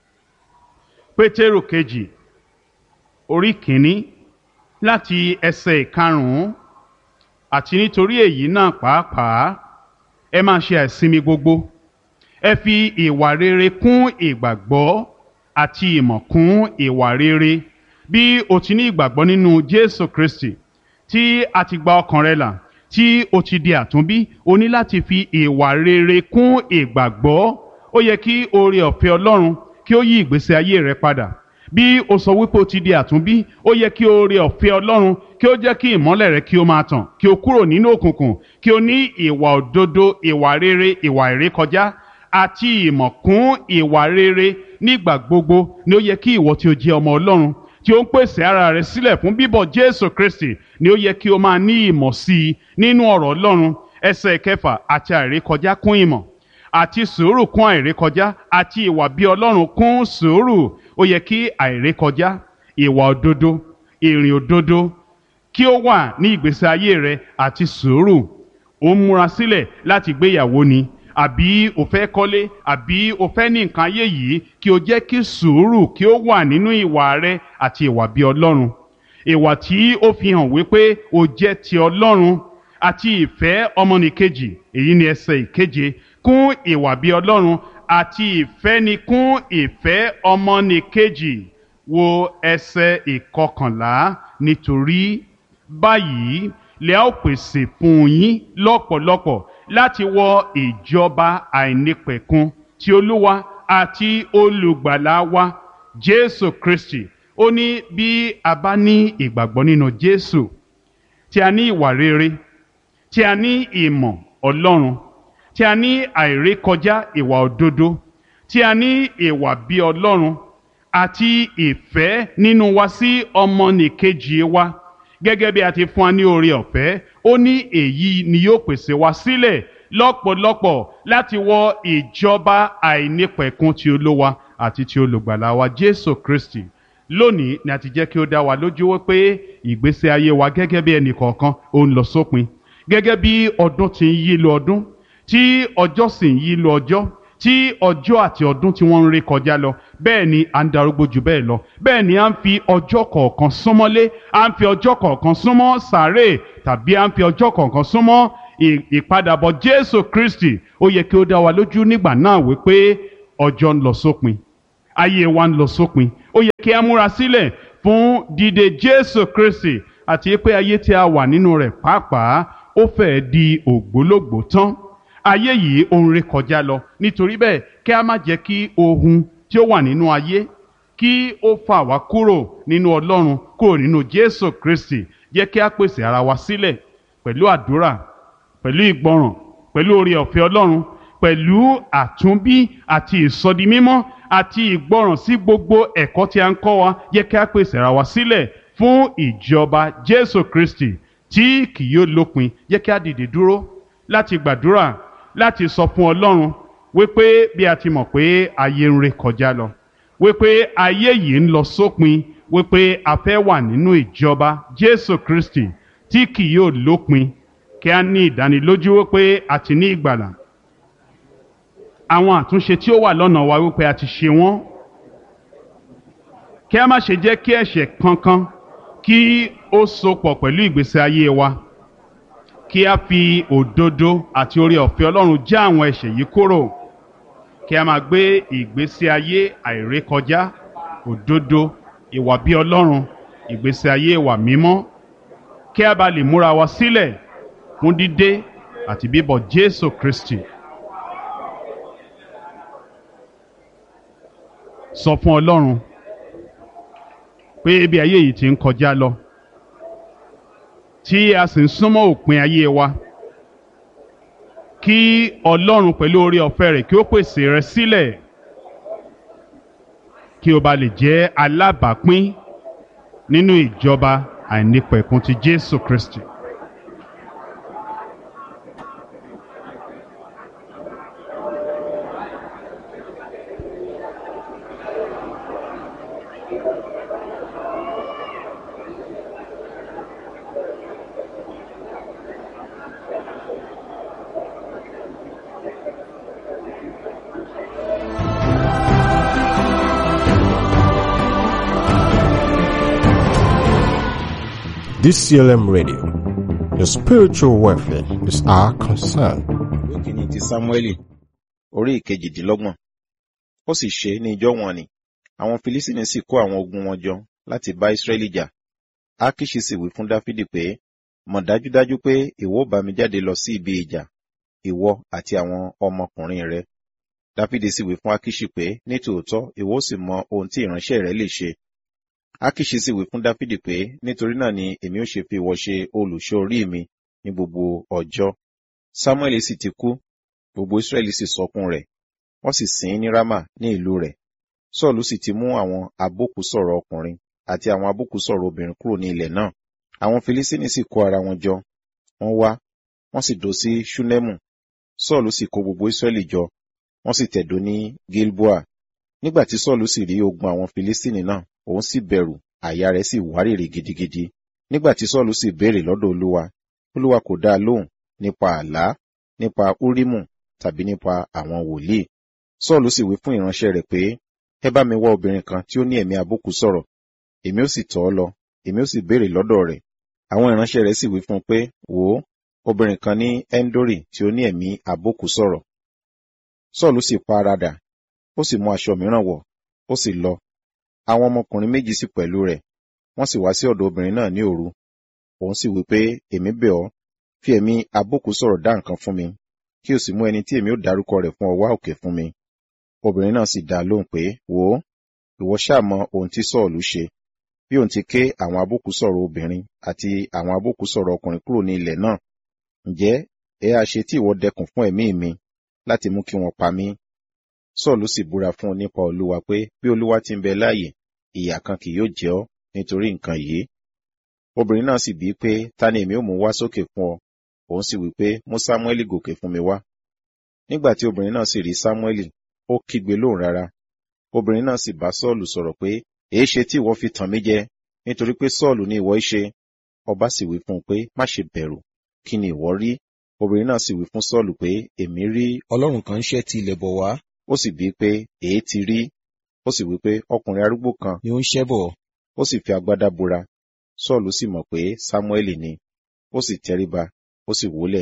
Speaker 1: Pétérò kejì orí kìíní láti ẹsẹ̀ ìkarùn-ún àti nítorí èyí náà pàápàá ẹ máa ṣe àìsinmi gbogbo ẹ fi ìwà rere kún ìgbàgbọ́ àti ìmọ̀ kún ìwà rere bí o ti ní ìgbàgbọ́ nínú Jésù Kristi tí a ti gba ọkàn rẹ là tí o ti di àtúnbí o ní láti fi ìwà rere kún ìgbàgbọ́ ó yẹ kí oore ọ̀fẹ́ Ọlọ́run kí ó yí ìgbésí ayé rẹ padà bí o sọ wípé o ti di àtúnbí ó yẹ kí oore ọ̀fẹ́ Ọlọ́run kí ó jẹ́ kí ìmọ́lẹ̀ rẹ kí ó máa tàn kí o kúrò nínú òkùnkùn kí o ní ìwà òdodo ìwà rere ìwà ìrékọjá àti ìmọ̀ kún ìwà rere nígbà gbogbo ni ó yẹ kí ìwọ tí o jẹ́ ọmọ Ọlọ́run tí ó ń pèsè ara rẹ sílẹ̀ fún bíbọ̀ Jésù Kristi ni ó yẹ kí o máa ní ìmọ̀ sí i nínú ọ̀rọ̀ Ọlọ́run ẹsẹ̀ kẹfà àti àìrékọjá kún ìmọ̀ àti sùúrù kún àìrékọjá àti ìwà bí Ọlọ́run kún sùúrù ó yẹ kí àìrékọjá ìwà òdodo ìrìn òdodo kí ó wà ní ìgbésí ayé rẹ àti sùúrù ó ń múra sílẹ̀ láti gbéyàwó ni àbí o fẹ́ kọ́lé àbí o fẹ́ ní nǹkan ayé yìí kí o jẹ́ kí sùúrù kí ó wà nínú ìwà rẹ àti ìwà bí Ọlọ́run ìwà tí ó fi hàn wípé o jẹ́ ti Ọlọ́run àti ìfẹ́ ọmọnìkejì èyí ni ẹsẹ̀ ìkeje kún ìwà bí Ọlọ́run àti ìfẹ́ ni kún ìfẹ́ ọmọnìkejì wo ẹsẹ̀ ìkọkànlá nítorí báyìí lè ó pèsè fún yín lọ́pọ̀lọpọ̀ láti wọ ìjọba àìnípẹ̀kun ti Olúwa àti olùgbàlà wa Jésù Kristi ó ní bí a bá ní ìgbàgbọ́ nínú Jésù tí a ní ìwà rere tí a ní ìmọ̀ Ọlọ́run tí a ní àìrékọjá ìwà òdodo tí a ní ìwà bí Ọlọ́run àti ìfẹ́ nínú wa sí ọmọnìkejì wa gẹ́gẹ́ bí a ti fún wa ní oore ọ̀fẹ́ ó ní èyí ni yóò pèsè wa sílẹ̀ lọ́pọ̀lọpọ̀ láti wọ ìjọba àìnípẹ̀kun ti Olúwa àti ti olùgbàlà wa Jésù Kristi lónìí ni a ti jẹ́ kí ó dá wa lójú wípé ìgbésí ayé wa gẹ́gẹ́ bí ẹnì kọ̀ọ̀kan ó ń lọ sópin gẹ́gẹ́ bí ọdún ti ń yí lu ọdún tí ọjọ́ sì ń yí lu ọjọ́ tí ọjọ́ àti ọdún tí wọ́n ń ré kọjá lọ bẹ́ẹ̀ ni à ń darúgbó jù bẹ́ẹ̀ lọ bẹ́ẹ̀ ni à ń fi ọjọ́ kọ̀ọ̀kan súnmọ́lé à ń fi ọjọ́ kọ̀ọ̀kan súnmọ́ sàárè tàbí à ń fi ọjọ́ kọ̀ọ̀kan súnmọ́ ìpadàbọ̀ jésù kristi ó yẹ kí ó dá wa lójú nígbà náà wípé ọjọ́ ń lọ sópin ayé wa ń lọ sópin ó yẹ kí a múra sílẹ̀ fún dídé jésù kristi àti pé ayé tí a wà nínú rẹ̀ pàápàá ó fẹ́ẹ́ di ògbólógbòó tán ayé yìí ó ń ré kọjá lọ nítorí bẹ́ẹ̀ kí a má jẹ́ kí ohun tí ó wà nínú ayé kí ó fà wá kúrò nínú ọlọ́run kúrò nínú jésù kristi jẹ́ kí a pèsè ara wa sílẹ̀ pẹ̀lú àdúrà pẹ̀lú ìgbọràn pẹ̀lú oore ọ̀fẹ́ ọlọ́run pẹ̀lú àtúnbí àti ìsọdimímọ́ àti ìgbọràn sí gbogbo ẹ̀kọ́ tí a ń kọ́ wa jẹ́ kí a pèsè ara wa sílẹ̀ fún ìjọba jésù kristi tí kì yóò lópin jẹ́ kí a dìde dúró láti gbàdúrà láti sọ fún ọlọ́run wípé bí a ti mọ̀ pé ayé ń ré kọjá lọ wípé ayé yìí ń lọ sópin wípé a fẹ́ wà nínú ìjọba jésù kristi tí kì yóò lópin kí a ní ìdánilójú wípé a ti ní ìgbàlà àwọn àtúnṣe tí ó wà lọ́nà wa wípé a ti ṣe wọ́n kí a má ṣe jẹ́ kí ẹ̀ṣẹ̀ kankan kí ó sopọ̀ pẹ̀lú ìgbésí ayé wa kí a fi òdodo àti oore ọ̀fẹ́ ọlọ́run já àwọn ẹ̀ṣẹ̀ yìí kúrò kí a máa gbé ìgbésí ayé àìrékọjá òdodo ìwà bí ọlọ́run ìgbésí ayé ìwà mímọ́ kí a bá lè múra wa sílẹ̀ fún dídé àti bíbọ̀ jésù kristi. sọ fún ọlọ́run pé ibi ayé yìí ti ń kọjá lọ tí a sì ń súnmọ́ òpin ayé wa kí ọlọ́run pẹ̀lú oore ọ̀fẹ́ rẹ̀ kí ó pèsè rẹ sílẹ̀ kí o bá lè jẹ́ alábàápín nínú ìjọba àìnípẹ̀kun ti jésù kristi.
Speaker 2: DCLM Radio. Your spiritual welfare is our concern.
Speaker 3: ìwé kìíní ti sámúẹ́lì orí ìkejìdínlọ́gbọ̀n ó sì ṣe ní ijọ́ wọn ni àwọn filisini sì kó àwọn ogun wọn jọ láti bá israẹli jà akiṣi sì wí fún dáfídì pé mọ̀ dájúdájú pé ìwọ ó bá mi jáde lọ sí ibi ìjà ìwọ àti àwọn ọmọkùnrin rẹ dáfídì sì wí fún akiṣi pé ní tòótọ́ ìwọ ó sì mọ ohun tí ìránṣẹ́ rẹ lè ṣe akiṣi sì wí fún dáfídì pé nítorí náà ni èmi ó ṣe fi ìwọ ṣe olùṣọ́ orí mi ní gbogbo ọjọ́ samuel sì ti kú gbogbo israẹli sì sọkún rẹ̀ wọ́n sì sìn ín ní rama ní ìlú rẹ̀ sọ́ọ̀lù sì ti mú àwọn abókùsọ̀rọ̀ ọkùnrin àti àwọn abókùsọ̀rọ̀ obìnrin kúrò ní ilẹ̀ náà àwọn filisini sì kó ara wọn jọ wọ́n wá wọ́n sì dó sí ṣúnẹ́mù sọ́ọ̀lù sì kó gbogbo israẹli jọ wọ́n sì tẹ̀dó ní gilboa nígbà tí sọ́ọ̀lù sì rí ogun àwọn filisini náà òun sì bẹ̀rù àyà rẹ̀ sì wárìrì gidigidi nígbà tí sọ́ọ̀lù sì béèrè lọ́dọ̀ olúwa olúwa kò dá a lóhùn nípa àlá nípa úrímù tàbí nípa àwọn wòlíì sọ́ọ̀lù sì wí fún ìránṣẹ́ rẹ̀ pé ẹ bá mi wá obìnrin kan tí ó ní ẹ̀mí àbùkù sọ̀rọ̀ èmi ó sì tọ̀ ọ́ lọ èmi ó sì béèrè lọ́dọ̀ rẹ̀ àwọn ìránṣẹ́ rẹ̀ sì wí fún un pé wò ó obìnrin kan ní endori tí ó ní ẹ̀mí àbùkù sọ̀rọ̀ sọ́ọ̀lù sì pa ara dà ó sì mú aṣọ mìíràn wọ̀ ó sì lọ àwọn ọmọkùnrin méjì sì pẹ̀lú rẹ̀ wọ́n sì wá sí ọ̀dọ̀ obìnrin náà ní òru òun sì wí pé èmi bẹ̀ ọ́ fi ẹ̀mí àbùkù sọ̀rọ̀ dá nǹkan fún mi kí o sì mú ẹni tí èmi ó dárúkọ rẹ̀ fún ọ wá òkè fún mi obìnrin náà sì dá a lóhùn pé wò ó ìwọ ṣáà mọ ohun tí sọ́ọ̀lù ṣe bí òun ti ké àwọn àbùkù sọ̀rọ̀ obìnrin àti àwọn àbùkù sọ̀rọ̀ ọkùnrin kúrò ní ilẹ̀ náà ǹjẹ́ ẹ á ṣe tí ìwọ dẹkùn fún ẹ̀mí mi láti mú kí wọ́n pa mí sọ́ọ̀lù sì búra fún un nípa olúwa pé bí olúwa ti ń bẹ láàyè ìyà kan kì yóò jẹ ọ́ nítorí nǹkan yìí obìnrin náà sì bíi pé ta ni èmi ó mú wá sókè fún ọ òun sì wí pé mú sámúẹ́lì gòkè fún mi wá nígbà tí obìnrin náà sì rí sámúẹ́lì ó kígbe lóhùn rárá obìnrin náà sì bá sọ́ọ̀lù sọ̀rọ̀ pé èé ṣe tí ìwọ fi tàn mí jẹ nítorí pé sọ́ọ̀lù ni ìwọ í ṣe ọba sì wí fún un pé má ṣe bẹ̀rù kí ni ìwọ rí obìnrin náà sì wí fún sọ́ọ̀lù pé èmi rí
Speaker 4: ọlọ́run kan ń ṣẹ́ ti ilẹ̀ bọ̀ wá
Speaker 3: ó sì bíi pé èé ti rí ó sì wí pé ọkùnrin arúgbó kan
Speaker 4: ni ó ń ṣẹ́ bọ̀
Speaker 3: ó sì fi agbádá bora sọ́ọ̀lù sì mọ̀ pé sámúẹ́lì ni ó sì tẹríba ó sì wólẹ̀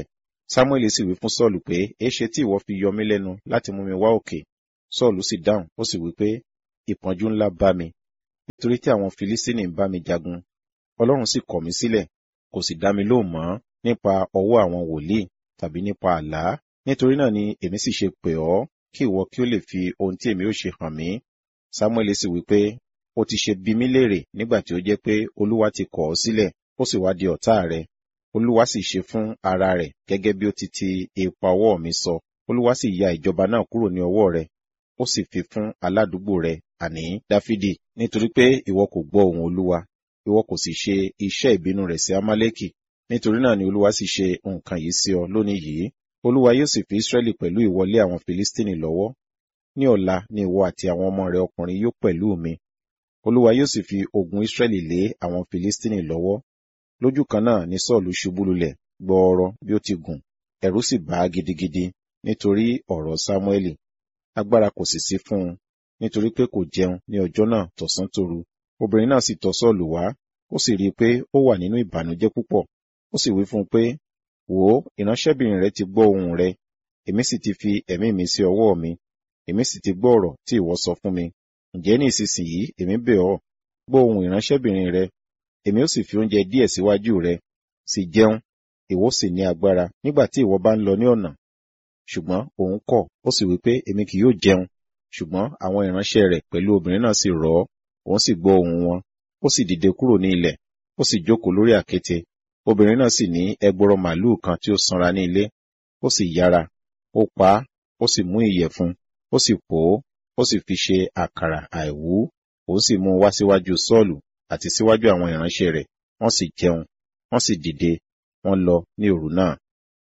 Speaker 3: samuel sì wí fún sọ́ọ̀lù pé èéṣe tí ìwọ fi yọ mí lẹ́nu láti mú mi wá òkè sọ́ọ̀lù sì dáhùn ó sì wí pé ìpọ́njú ńlá bá mi nítorí tí àwọn filistini ń bá mi jagun ọlọ́run sì kọ̀ mí sílẹ̀ kò sì dá mi lóhùn mọ́ nípa ọwọ́ àwọn wòlíì tàbí nípa àlá nítorí náà ni èmi sì ṣe pè ọ́ kí ìwọ kí ó lè fi ohun tí èmi ó ṣe hàn mí samuel sì wí pé ó ti ṣe bí mí léèrè nígbà tí ó jẹ́ pé olúwa ti kọ̀ ọ́ sílẹ̀ ó sì wá di ọ̀tá rẹ̀ olúwa sì ṣe fún ara rẹ̀ gẹ́gẹ́ bí ó ti ti ipa ọwọ́ mi sọ olúwa sì ya ìjọba náà kúrò ní ọwọ́ rẹ̀ ó sì fi fún aládùúgbò rẹ̀ àní dáfídì nítorí pé ìwọ kò gbọ́ ohùn olúwa ìwọ kò sì ṣe iṣẹ́ ìbínú rẹ̀ sí amálẹ́kì nítorí náà ni olúwa sì ṣe nǹkan yìí sí ọ lónìí yìí olúwa yóò sì fi israẹli pẹ̀lú ìwọlé àwọn filistini lọ́wọ́ ní ọ̀la ni ìwọ àti àwọn ọmọ rẹ ọkùnrin yóò pẹ̀lú mi olúwa yóò sì fi ogun israẹli lé àwọn filistini lọ́wọ́ lójú kan náà ni sọ́ọ̀lù ṣubú lulẹ̀ gbọọrọ bí ó ti gùn ẹ̀rù sì bà á gidigidi nítorí ọ̀rọ̀ sámúẹ́lì agbára kò sì sí fún un nítorí pé kò jẹun ní ọjọ́ náà tọ̀sán tòru obìnrin náà sì tọ̀ sọ́ọ̀lù wá ó sì rí i pé ó wà nínú ìbànújẹ́ púpọ̀ ó sì wí fún un pé wò ó ìránṣẹ́bìnrin rẹ ti gbọ́ ohùn rẹ èmi sì ti fi ẹ̀mí mi sí ọwọ́ mi èmi sì ti gbọ́ ọ̀rọ̀ tí ìwọ sọ fún mi ǹjẹ́ ní ìsinsìnyí èmi bẹ̀ ọ́ gbọ́ ohùn ìránṣẹ́bìnrin rẹ èmi ó sì fi oúnjẹ díẹ̀ síwájú rẹ sì jẹun ìwọ sì ní agbára nígbà tí ìwọ bá ń lọ ní ọ̀nà ṣùgbọ́n òun kọ̀ ó sì wí pé èmi kì yóò jẹun ṣùgbọ́n àwọn ìránṣẹ́ rẹ̀ pẹ̀lú obìnrin náà sì rọ̀ ọ́ òun sì gbọ́ ohùn wọn ó sì dìde kúrò ní ilẹ̀ ó sì jókòó lórí àkéte obìnrin náà sì ní ẹgbọrọ màlúù kan tí ó sanra ní ilé ó sì yára ó pa á ó sì mú ìyẹ̀fun ó sì pò ó ó sì fi ṣe àkàrà àìwú òun sì mú un wá síwájú sọ́ọ̀lù àti síwájú àwọn ìránṣẹ́ rẹ̀ wọ́n sì jẹun wọ́n sì dìde wọ́n lọ ní òru náà.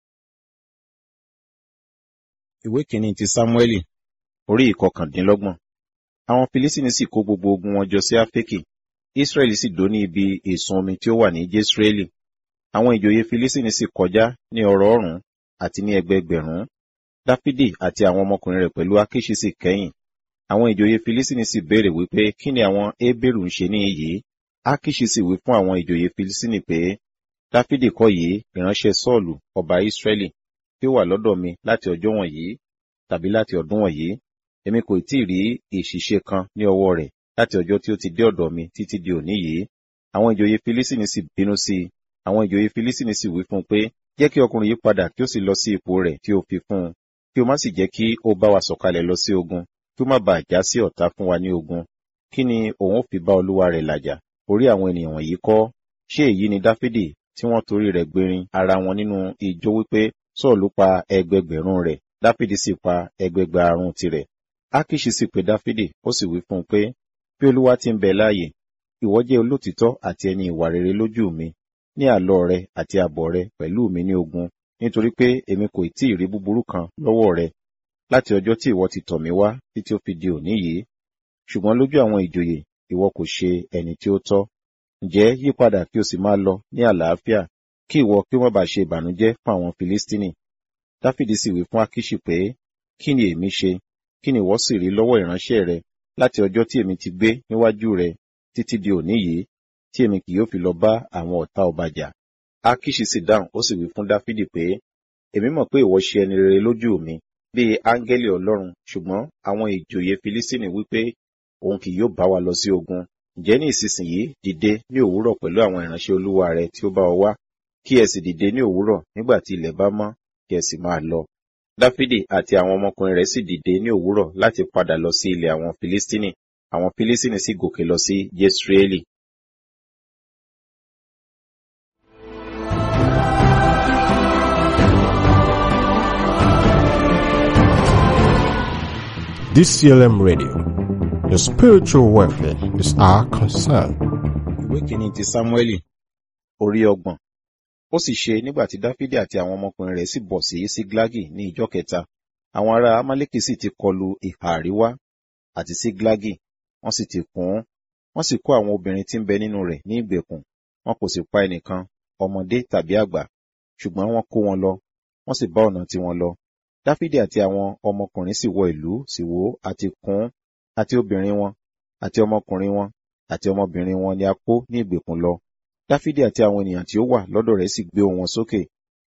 Speaker 3: ìwé kìíní ti sámúẹ́lì orí ìkọkàndínlọ́gbọ̀n àwọn filisini sì kó gbogbo ogun wọn jọ sí áfíríkì israẹli sì dó ní ibi ìsun omi tí ó wà ní jesreeli àwọn ìjòyè filisini sì kọjá ní ọrọ̀ ọ̀rún àti ní ẹgbẹẹgbẹ̀rún dáfídì àti àwọn ọmọkùnrin rẹ̀ pẹ̀lú akiṣi sì kẹ́yìn àwọn ìjòyè filisini sì béèrè wípé kí ni àwọn hébérù ń ṣe ní iyì akiṣi sì wí fún àwọn ìjòyè filisini pé dáfídì kọ́ yìí ìránṣẹ́ sọ́ọ̀lù ọba israẹli tí ó wà lọ́dọ̀ mi láti ọjọ́ wọ̀nyí tàbí láti ọdún wọ̀nyí èmi kò tí ì rí ìṣìṣe kan ní ọwọ́ rẹ̀ láti ọjọ́ tí ó ti dé ọ̀dọ̀ mi títí di òní yìí àwọn ìjòyè filisini sì bínú sí i àwọn ìjòyè filisini sì wí fún un pé jẹ́ kí ọkùnrin yìí padà kí ó sì lọ sí ipò rẹ̀ tí ó fi fún un kí o má sì jẹ́ kí ó bá wa sọ̀kalẹ̀ lọ sí ogun kí ó má bàa já sí ọ̀tá fún wa ní ogun kí ni òun ó fi bá olúwa rẹ̀ làjà orí àwọn ènìyàn wọ̀nyí kọ́ ṣé èyí ni dáfídì tí wọ́n torí rẹ̀ gbérin ara wọn nínú ijó wípé sọ́ọ̀lù pa ẹgbẹgbẹ̀rún rẹ̀ dáfídì sì pa ẹgbẹgbàrún tirẹ̀ akiṣi sì pè dáfídì ó sì wí fún un pé bí olúwa ti ń bẹ láàyè ìwọ jẹ́ olótìtọ́ àti ẹni ìwà rere lójú mi ní àlọ rẹ àti àbọ̀ rẹ pẹ̀lú mi ní ogun nítorí pé èmi kò tí ì rí búburú kan lọ́wọ́ rẹ láti ọjọ́ tí ìwọ ti tọ̀ mí wá títí ó fi di òní yìí ṣùgbọ́n lójú àwọn ìjòyè ìwọ kò ṣe ẹni tí ó tọ́ ǹjẹ́ yípadà kí o sì máa lọ ní àlàáfíà kí ìwọ kí wọ́n bá ṣe ìbànújẹ́ fún àwọn filistini dáfídì sì wí fún akiṣi pé kí ni èmi ṣe kí ni ìwọ sì rí lọ́wọ́ ìránṣẹ́ rẹ láti ọjọ́ tí èmi ti gbé níwájú rẹ títí di òní yìí tí èmi kì yóò fi lọ bá àwọn ọ̀tá ọba jà. Akiṣi sì dáhùn ó sì wí fún Dáfídì pé, èmi mọ̀ pé ìwọ ṣe ẹni rere lójú mi bíi áńgẹ́lì Ọlọ́run ṣùgbọ́n àwọn ìjòyè Filisini wípé òun kì yóò bá wa lọ sí ogun. Ǹjẹ́ ní ìsinsìnyí dìde ní òwúrọ̀ pẹ̀lú àwọn ìránṣẹ́ olúwa rẹ tí ó bá ọ wá, kí ẹ sì dìde ní òwúrọ̀ nígbà tí ilẹ̀ bá mọ́, kí ẹ sì máa lọ. Dáfídì àti àwọn ọmọkùnrin rẹ̀ sì dìde ní òwúrọ̀ láti padà lọ sí ilẹ̀ àwọn Filistini. Àwọn Filistini sì gòkè lọ sí Jesreeli.
Speaker 2: DCLM Radio. Your spiritual welfare is our concern.
Speaker 3: Ìwé kìíní ti Sámúẹ́lì, orí ọgbọ̀n. Ó sì ṣe nígbà tí Dáfídì àti àwọn ọmọkùnrin rẹ̀ sì bọ̀ sí Síglágì ní ìjọ kẹta. Àwọn ará Amálẹ́kì sì ti kọlu ìhà àríwá àti Síglágì, wọ́n sì ti kún un. Wọ́n sì kó àwọn obìnrin tí ń bẹ nínú rẹ̀ ní ìgbèkùn. Wọn kò sì pa ẹnìkan, ọmọdé tàbí àgbà. Ṣùgbọ́n wọ́n kó wọn lọ, wọ́n sì bá ọ̀nà tiwọn lọ. Dáfídì àti àwọn ọmọkùnrin sì wọ ìlú sì wó àti kún àti obìnrin wọn àti ọmọkùnrin wọn àti ọmọbìnrin wọn ni a kó ní ìgbèkùn lọ. Dáfídì àti àwọn ènìyàn tí ó wà lọ́dọ̀ rẹ̀ sì gbé ohùn wọn sókè.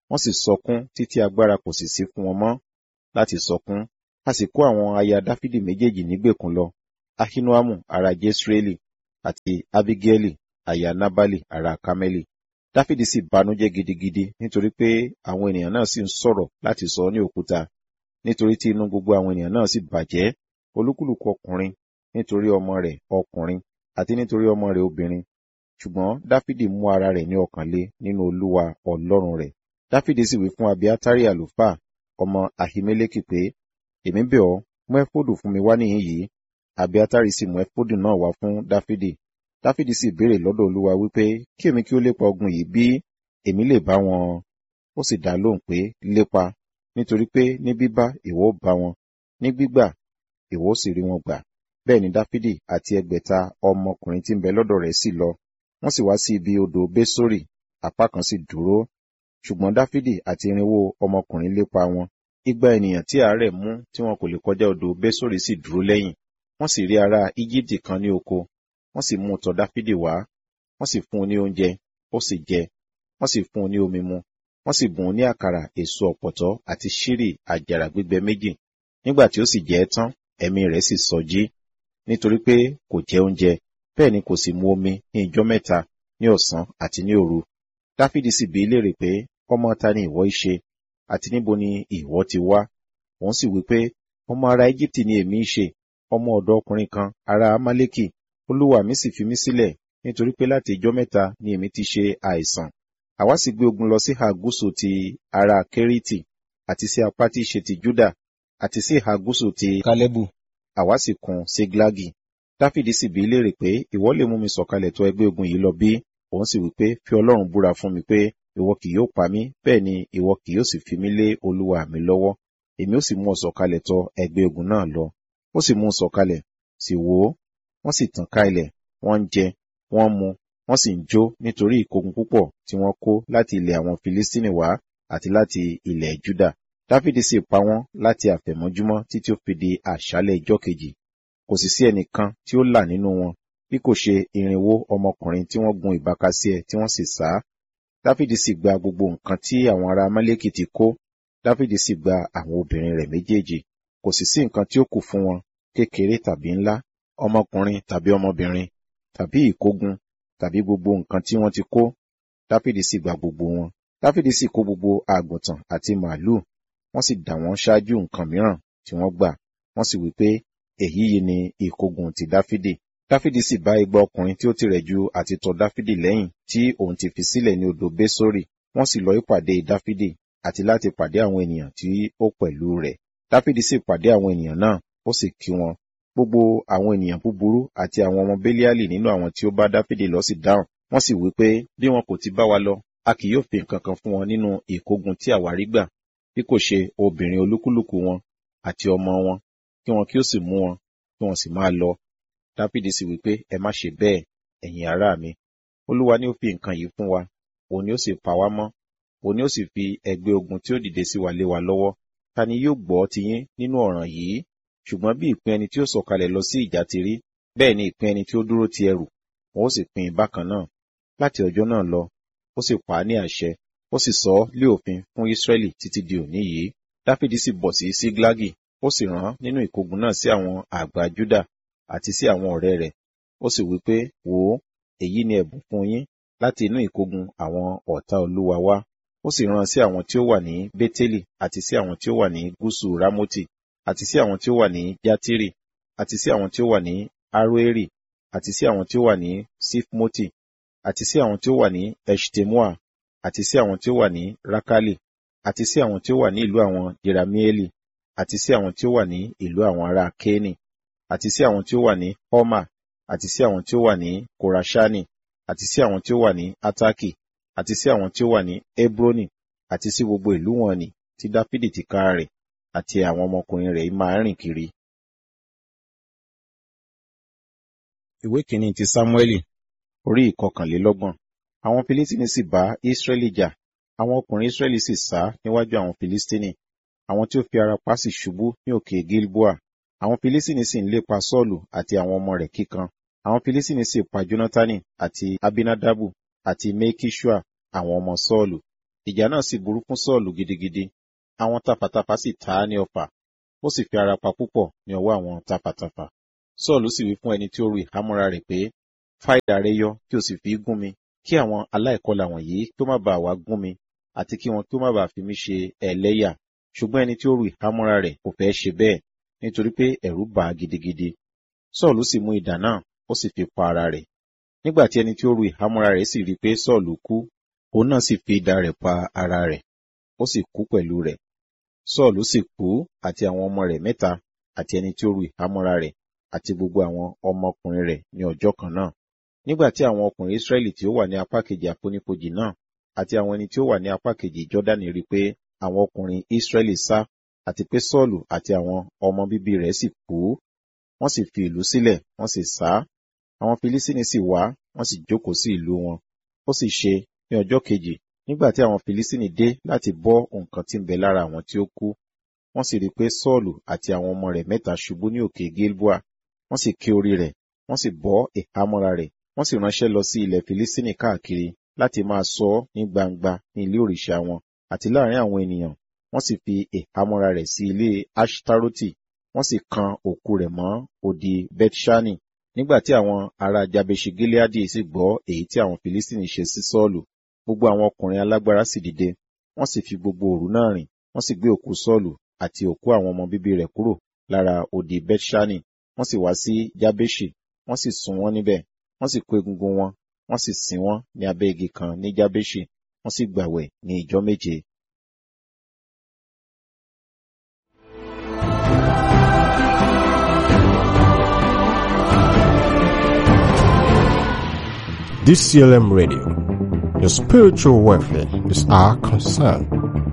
Speaker 3: wọ́n sì sọkún títí agbára kò sì sí fún wọn mọ́ láti sọkún a sì kó àwọn aya dáfídì méjèèjì nígbèkùn lọ ahinoamu ará jesreeli àti abigaili aya nabali ará kameli dáfídì sì banújẹ́ gidigidi nítorí pé àwọn ènìyàn náà sì ń sọ̀rọ̀ láti sọ ọ́ ní òkúta nítorí tí inú gbogbo àwọn ènìyàn náà sì bàjẹ́ olúkúlùkù ọkùnrin nítorí ọmọ rẹ̀ ọkùnrin àti nítorí ọmọ rẹ̀ obìnrin ṣùgbọ́n dáfídì mú ara rẹ̀ ní ọkàn le nínú olúwa ọlọ́run rẹ̀ dáfídì sì wí fún abiatari àlùfáà ọmọ ahimeleki pé èmi bẹ̀ ọ́ mú ẹfódù fún mi wá níhìn yìí abiatari sì mú ẹfódù náà wá fún dáfídì dáfídì sì béèrè lọ́dọ̀ olúwa wípé kí èmi kí ó lépa ogun yìí bí èmi lè bá wọn ó sì dá lóhùn pé lépa nítorí pé ní bíbá ìwọ ó bá wọn ní gbígbà ìwọ ó sì rí wọn gbà bẹ́ẹ̀ ni dáfídì àti ẹgbẹ̀ta ọmọkùnrin tí ń bẹ lọ́dọ̀ rẹ̀ sì lọ wọ́n sì wá sí ibi odò bésórì apá kan sì dúró ṣùgbọ́n dáfídì àti irinwó ọmọkùnrin lépa wọn igba ènìyàn tí àárẹ̀ mú tí wọn kò lè kọjá odò bésórì sì dúró lẹ́yìn wọ́n sì rí ará íjíbítì kan ní oko wọ́n sì mú tọ̀ dáfídì wá wọ́n sì fún un ní oúnjẹ ó sì jẹ wọ́n sì fún un ní omi mu wọ́n sì bùn ún ní àkàrà èso ọ̀pọ̀tọ́ àti ṣírì àjàrà gbígbẹ méjì nígbà tí ó sì jẹ ẹ́ tán ẹ̀mí rẹ̀ sì sọjí nítorí pé kò jẹ oúnjẹ bẹ́ẹ̀ ni kò sì mu omi ní ijọ́ mẹ́ta ní ọ̀sán àti ní òru dáfídì sì bi í léèrè pé ọmọ ta ni ìwọ í ṣe àti níbo ni ìwọ ti wá òun sì wí pé ọmọ ará íjíbítì ni èmi í ṣe ọmọ ọ̀dọ̀ ọkùnrin kan ará amálẹ́kì olúwa mi sì fi mí sílẹ̀ nítorí pé láti ijọ́ mẹ́ta ni èmi ti ṣe àìsàn àwa sì gbé ogun lọ sí ìhà gúúsù ti ará kérítì àti sí apá tí í ṣe ti júdà àti sí ìhà gúúsù ti
Speaker 4: kálẹ́bù
Speaker 3: àwa sì kún séglagi dáfídì sì bi í léèrè pé ìwọ lè mú mi sọ̀kalẹ̀ tọ̀ ẹgbẹ́ ogun yìí lọ bí òun sì wí pé fi ọlọ́run búra fún mi pé ìwọ kì yóò pa mí bẹ́ẹ̀ ni ìwọ kì yóò sì fi mí lé olúwa mi lọ́wọ́ èmi ó sì mú ọ sọ̀kalẹ̀ tọ̀ ẹgbẹ́ ogun náà lọ ó sì mú un sọ̀kalẹ̀ sì wò ó wọ́n sì tàn ká ilẹ̀ wọ́n ń jẹ wọ́n ń mu wọ́n sì ń jó nítorí ìkógun púpọ̀ tí wọ́n kó láti ilẹ̀ àwọn filistini wá àti láti ilẹ̀ juda dáfídì sì pa wọ́n láti àfẹ̀mọ́júmọ́ títí ó fi di àṣálẹ̀ ijọ́ kejì kò sì sí ẹnìkan tí ó là nínú wọn bí kò ṣe irinwó ọmọkùnrin tí wọ́n gun ìbákasíẹ tí wọ́n sì sá dáfídì sì gba gbogbo nǹkan tí àwọn ará amálẹ́kì ti kó dáfídì sì gba àwọn obìnrin rẹ̀ méjèèjì kò sì sí nǹkan tí ó kù fún wọn kékeré tàbí ńlá ọmọkùnrin tàbí ọmọbìnrin tàbí ìkógun tàbí gbogbo nǹkan tí wọ́n ti kó dáfídì sì gba gbogbo wọn dáfídì sì kó gbogbo àgùntàn àti màálù wọ́n sì dà wọ́n ṣáájú nǹkan mìíràn tí wọ́n gbà wọ́n sì wí pé èyí yìí ni ìkógun ti dáfídì dáfídì sì bá igba ọkùnrin tí ó tirẹ̀ ju àti tọ̀ dáfídì lẹ́yìn tí òun ti fi sílẹ̀ ní odò bésórì wọ́n sì lọ ìpàdé dáfídì àti láti pàdé àwọn ènìyàn tí ó pẹ̀lú rẹ̀ dáfídì sì pàdé àwọn ènìyàn náà ó sì kí wọn gbogbo àwọn ènìyàn búburú àti àwọn ọmọ béliali nínú àwọn tí ó bá dáfídì lọ sì dáhùn wọ́n sì wí pé bí wọn kò ti bá wa lọ a kì yóò fi nǹkan kan fún wọn nínú ìkógun tí àwa rí gbà bí kò ṣe obìnrin olúkúlùkù wọn àti ọmọ wọn kí wọn kí ó sì mú wọn kí wọn sì máa lọ dáfídì sì wí pé ẹ má ṣe bẹ́ẹ̀ ẹ̀yin ará mi olúwa ni ó fi nǹkan yìí fún wa òun ni ó sì pa wá mọ́ òun ni ó sì fi ẹgbẹ́ ogun tí ó dìde sí wa lé wa lọ́wọ́ ta ni yóò gbọ́ tiyín nínú ọ̀ràn yìí ṣùgbọ́n bí ìpín ẹni tí ó sọ̀kalẹ̀ lọ sí ìjà ti rí bẹ́ẹ̀ ni ìpín ẹni tí ó dúró ti ẹrù wọn ó sì pín in bákan náà láti ọjọ́ náà lọ ó sì pa á ní àṣẹ ó sì sọ ọ́ lé òfin fún Ísírẹ́lì títí di òní yìí Dáfídì sì bọ̀ sí Síglágì ó sì rán nínú ìkógun náà sí àwọn àgbà Júdà àti sí àwọn ọ̀rẹ́ rẹ̀ ó sì wí pé wò ó èyí ni ẹ̀bùn fún yín láti inú ìkógun àwọn ọ̀tá Olúwa wá ó sì rán sí àwọn tí ó wà ní Bétélì àti sí àwọn tí ó wà ní gúúsù Rámótì àti sí àwọn tí ó wà ní Játírì àti sí àwọn tí ó wà ní Aroeri àti sí àwọn tí ó wà ní Sifmoti àti sí àwọn tí ó wà ní Eshtemoa àti sí àwọn tí ó wà ní Rakali àti sí àwọn tí ó wà ní ìlú àwọn Jeramieli àti sí àwọn tí ó wà ní ìlú àwọn ará Kéni àti sí àwọn tí ó wà ní Homa àti sí àwọn tí ó wà ní Korashani àti sí àwọn tí ó wà ní Ataki àti sí àwọn tí ó wà ní Hebroni àti sí gbogbo ìlú wọn ni tí Dáfídì ti ká rẹ̀ àti àwọn ọmọkùnrin rẹ̀ máa rìn kiri. Ìwé kìíní ti Sámúẹ́lì orí ìkọkànlélọ́gbọ̀n. Àwọn Filistini sì bá Ísírẹ́lì jà. Àwọn ọkùnrin Ísírẹ́lì sì sá níwájú àwọn Filistini. Àwọn tí ó fi ara pa sì ṣubú ní òkè Gilboa. Àwọn Filistini sì ń lépa Sọ́ọ̀lù àti àwọn ọmọ rẹ̀ kíkan. Àwọn Filistini sì pa Jónátánì àti Abinadabu àti Mekishua àwọn ọmọ Sọ́ọ̀lù. ìjà náà sì burú fún sọ́ọ̀lù gidigidi àwọn tafàtafà sì ta á ní ọfà ó sì fi ara pa púpọ̀ ní ọwọ́ àwọn tafàtafà sọ́ọ̀lù sì wí fún ẹni tí ó ru ìhámọ́ra rẹ̀ pé fá idà rẹ yọ kí o sì fi gún mi kí àwọn aláìkọlà wọ̀nyí kí ó má bàa wá gún mi àti kí wọn kí ó má bàa fi mí ṣe ẹlẹ́yà ṣùgbọ́n ẹni tí ó ru ìhámọ́ra rẹ̀ kò fẹ́ ṣe bẹ́ẹ̀ nítorí pé ẹ̀rù bà á gidigidi sọ́ọ̀lù sì mú idà náà ó sì fi pa ara rẹ̀ nígbà tí ẹni tí ó ru ìhámọ́ra rẹ̀ sì rí i pé sọ́ọ̀lù kú òun náà sì fi idà rẹ̀ pa ara rẹ̀ ó sì kú pẹ̀lú rẹ̀ sọ́ọ̀lù sì kú àti àwọn ọmọ rẹ̀ mẹ́ta àti ẹni tí ó ru ìhámọ́ra rẹ̀ àti gbogbo àwọn ọmọkùnrin rẹ̀ ní ọjọ́ kan náà nígbà tí àwọn ọkùnrin Ísírẹ́lì tí ó wà ní apá kejì àfonífojì náà àti àwọn ẹni tí ó wà ní apá kejì Jọ́dánì rí i pé àwọn ọkùnrin Ísírẹ́lì sá àti pé Sọ́ọ̀lù àti àwọn ọmọ bíbí rẹ̀ sì kú wọ́n sì fi ìlú sílẹ̀ wọ́n sì sá àwọn Filísítínì sì wá wọ́n sì jókòó sí ìlú wọn ó sì ṣe ní ọjọ́ kejì nígbà tí àwọn Filísítínì dé láti bọ́ nǹkan tí ń bẹ lára àwọn tí ó kú wọ́n sì rí i pé Sọ́ọ̀lù àti àwọn ọmọ rẹ̀ mẹ́ta ṣubú ní òkè Gilboa wọ́n sì ké orí rẹ̀ wọ́n sì bọ́ ìhámọ́ra rẹ̀ wọ́n sì ránṣẹ́ lọ sí ilẹ̀ Filísítínì káàkiri láti máa sọ ọ́ ní gbangba ní ilé òrìṣà wọn àti láàrin àwọn ènìyàn wọ́n sì fi ìhámọ́ra rẹ̀ sí ilé Ashtaroti wọ́n sì kan òkú rẹ̀ mọ́ odi Bethshani nígbà tí àwọn ará Jabeṣi Gileadi sì gbọ́ èyí tí àwọn Filistini ṣe sí Sọ́ọ̀lù gbogbo àwọn ọkùnrin alágbára sì dìde wọ́n sì fi gbogbo òru náà rìn wọ́n sì gbé òkú Sọ́ọ̀lù àti òkú àwọn ọmọ bíbí rẹ̀ kúrò lára odi Bethshani wọ́n sì wá sí Jabeṣi wọ́n sì sun wọ́n níbẹ̀ wọ́n sì kó egungun wọn wọ́n sì sin wọ́n ní abẹ́ igi kan ní Jabeṣi wọ́n sì gbàwẹ̀ ní ìjọ́ méje
Speaker 2: DCLM Radio. Your spiritual welfare is our concern.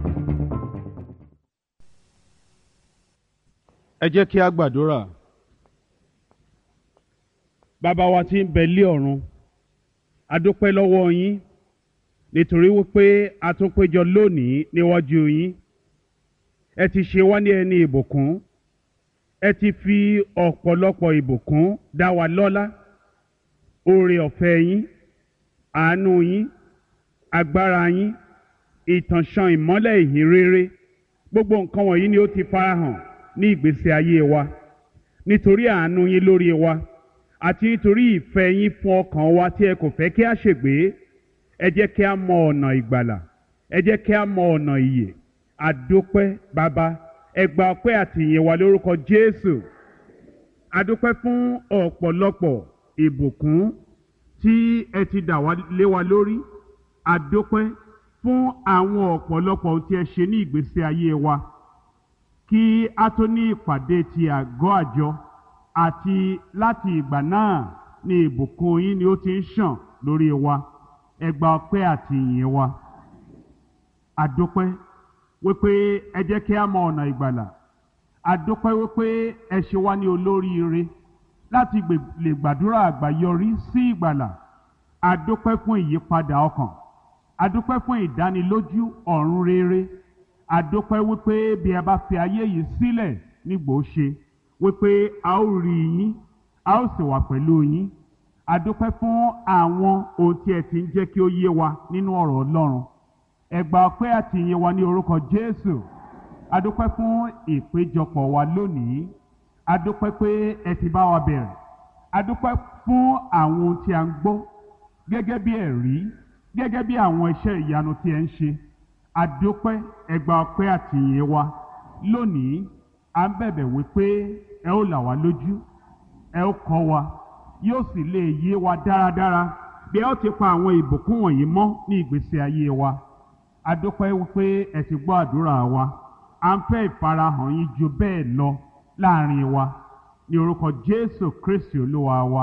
Speaker 1: ẹ jẹ́ kí a gbàdúrà bàbá wa tí ń bẹ lé ọ̀run a dúpẹ́ lọ́wọ́ yín nítorí wípé a tún péjọ lónìí níwájú yín ẹ ti ṣe wá ní ẹni ìbùkún ẹ ti fi ọ̀pọ̀lọpọ̀ ìbùkún dá wa lọ́lá oore ọ̀fẹ́ yín àánú yín agbára yín ìtànṣán ìmọ́lẹ̀ ìhìn rere gbogbo nǹkan wọ̀nyí ni ó ti farahàn ní ìgbésí ayé wa nítorí àánú yín lórí wa àti nítorí ìfẹ́ yín fún ọkàn wa tí ẹ kò fẹ́ kí a ṣègbé ẹ jẹ́ kí a mọ ọ̀nà ìgbàlà ẹ jẹ́ kí a mọ ọ̀nà ìyè àdópẹ́ bàbá ẹ gba ọpẹ́ àti ìyìn wa lórúkọ Jésù àdópẹ́ fún ọ̀pọ̀lọpọ̀ ìbùkún tí ẹ ti dà wá lé wa lórí àdópẹ́ fún àwọn ọ̀pọ̀lọpọ̀ ohun tí ẹ ṣe ní ìgbésí ayé wa kí a tó ní ìpàdé ti àgọ́ àjọ àti láti ìgbà náà ni ìbùkún yín ni ó ti ń ṣàn lórí wa ẹ gba ọpẹ́ àti ìyìn wa àdópẹ́ wípé ẹ jẹ́ kí a mọ ọ̀nà ìgbàlà àdópẹ́ wípé ẹ ṣe wá ní olóríire láti lè gbàdúrà àgbáyọrí sí ìgbàlà àdópẹ́ fún ìyípadà ọkàn àdópẹ́ fún ìdánilójú ọ̀run rere àdópẹ́ wípé bí a bá fi ayé yìí sílẹ̀ nígbò ṣe wípé a ó rí yín a ó sì wà pẹ̀lú yín àdópẹ́ fún àwọn ohun tí ẹ ti ń jẹ́ kí ó yé wa nínú ọ̀rọ̀ Ọlọ́run ẹ gba ọpẹ́ àti ìyìn wa ní orúkọ Jésù àdópẹ́ fún ìpéjọpọ̀ wa lónìí àdópẹ́ pé ẹ ti bá wa bẹ̀rẹ̀ àdópẹ́ fún àwọn ohun tí a ń gbọ́ gẹ́gẹ́ bí ẹ̀rí gẹ́gẹ́ bí àwọn iṣẹ́ ìyanu tí ẹ ń ṣe àdópẹ́ ẹ gba ọpẹ́ àti ìyìn wa lónìí à ń bẹ̀bẹ̀ wípé ẹ ó là wá lójú ẹ ó kọ́ wa yóò sì lè yé wa dáradára bí ẹ ó ti pa àwọn ìbùkún wọ̀nyí mọ́ ní ìgbésí ayé wa àdópẹ́ wípé ẹ ti gbọ́ àdúrà wa à ń fẹ́ ìfarahàn yín ju bẹ́ẹ̀ lọ láàrin wa ní orúkọ Jésù Kristi Olúwa wa.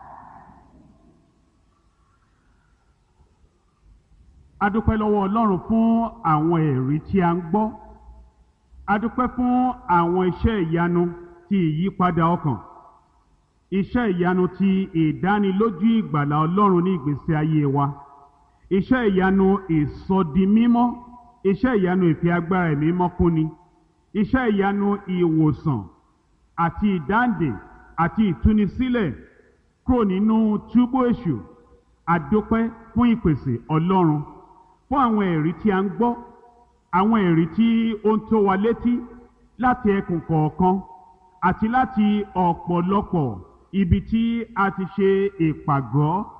Speaker 1: adúpẹ́ lọ́wọ́ Ọlọ́run fún àwọn ẹ̀rí tí a ń gbọ́ adúpẹ́ fún àwọn iṣẹ́ ìyanu ti ìyípadà ọkàn iṣẹ́ ìyanu ti ìdánilójú ìgbàlà Ọlọ́run ní ìgbésí ayé wa iṣẹ́ ìyanu ìsọdimímọ́ iṣẹ́ ìyanu ìfi agbára ẹ̀mí mọ́ fúnni iṣẹ́ ìyanu ìwòsàn àti ìdáǹdè àti ìtúnisílẹ̀ kúrò nínú túbú èṣù adúpẹ́ fún ìpèsè Ọlọ́run fún àwọn ẹ̀rí tí a ń gbọ́ àwọn ẹ̀rí tí ó ń tó wa létí láti ẹkùn kọ̀ọ̀kan àti láti ọ̀pọ̀lọpọ̀ ibi tí a ti ṣe ìpàgọ́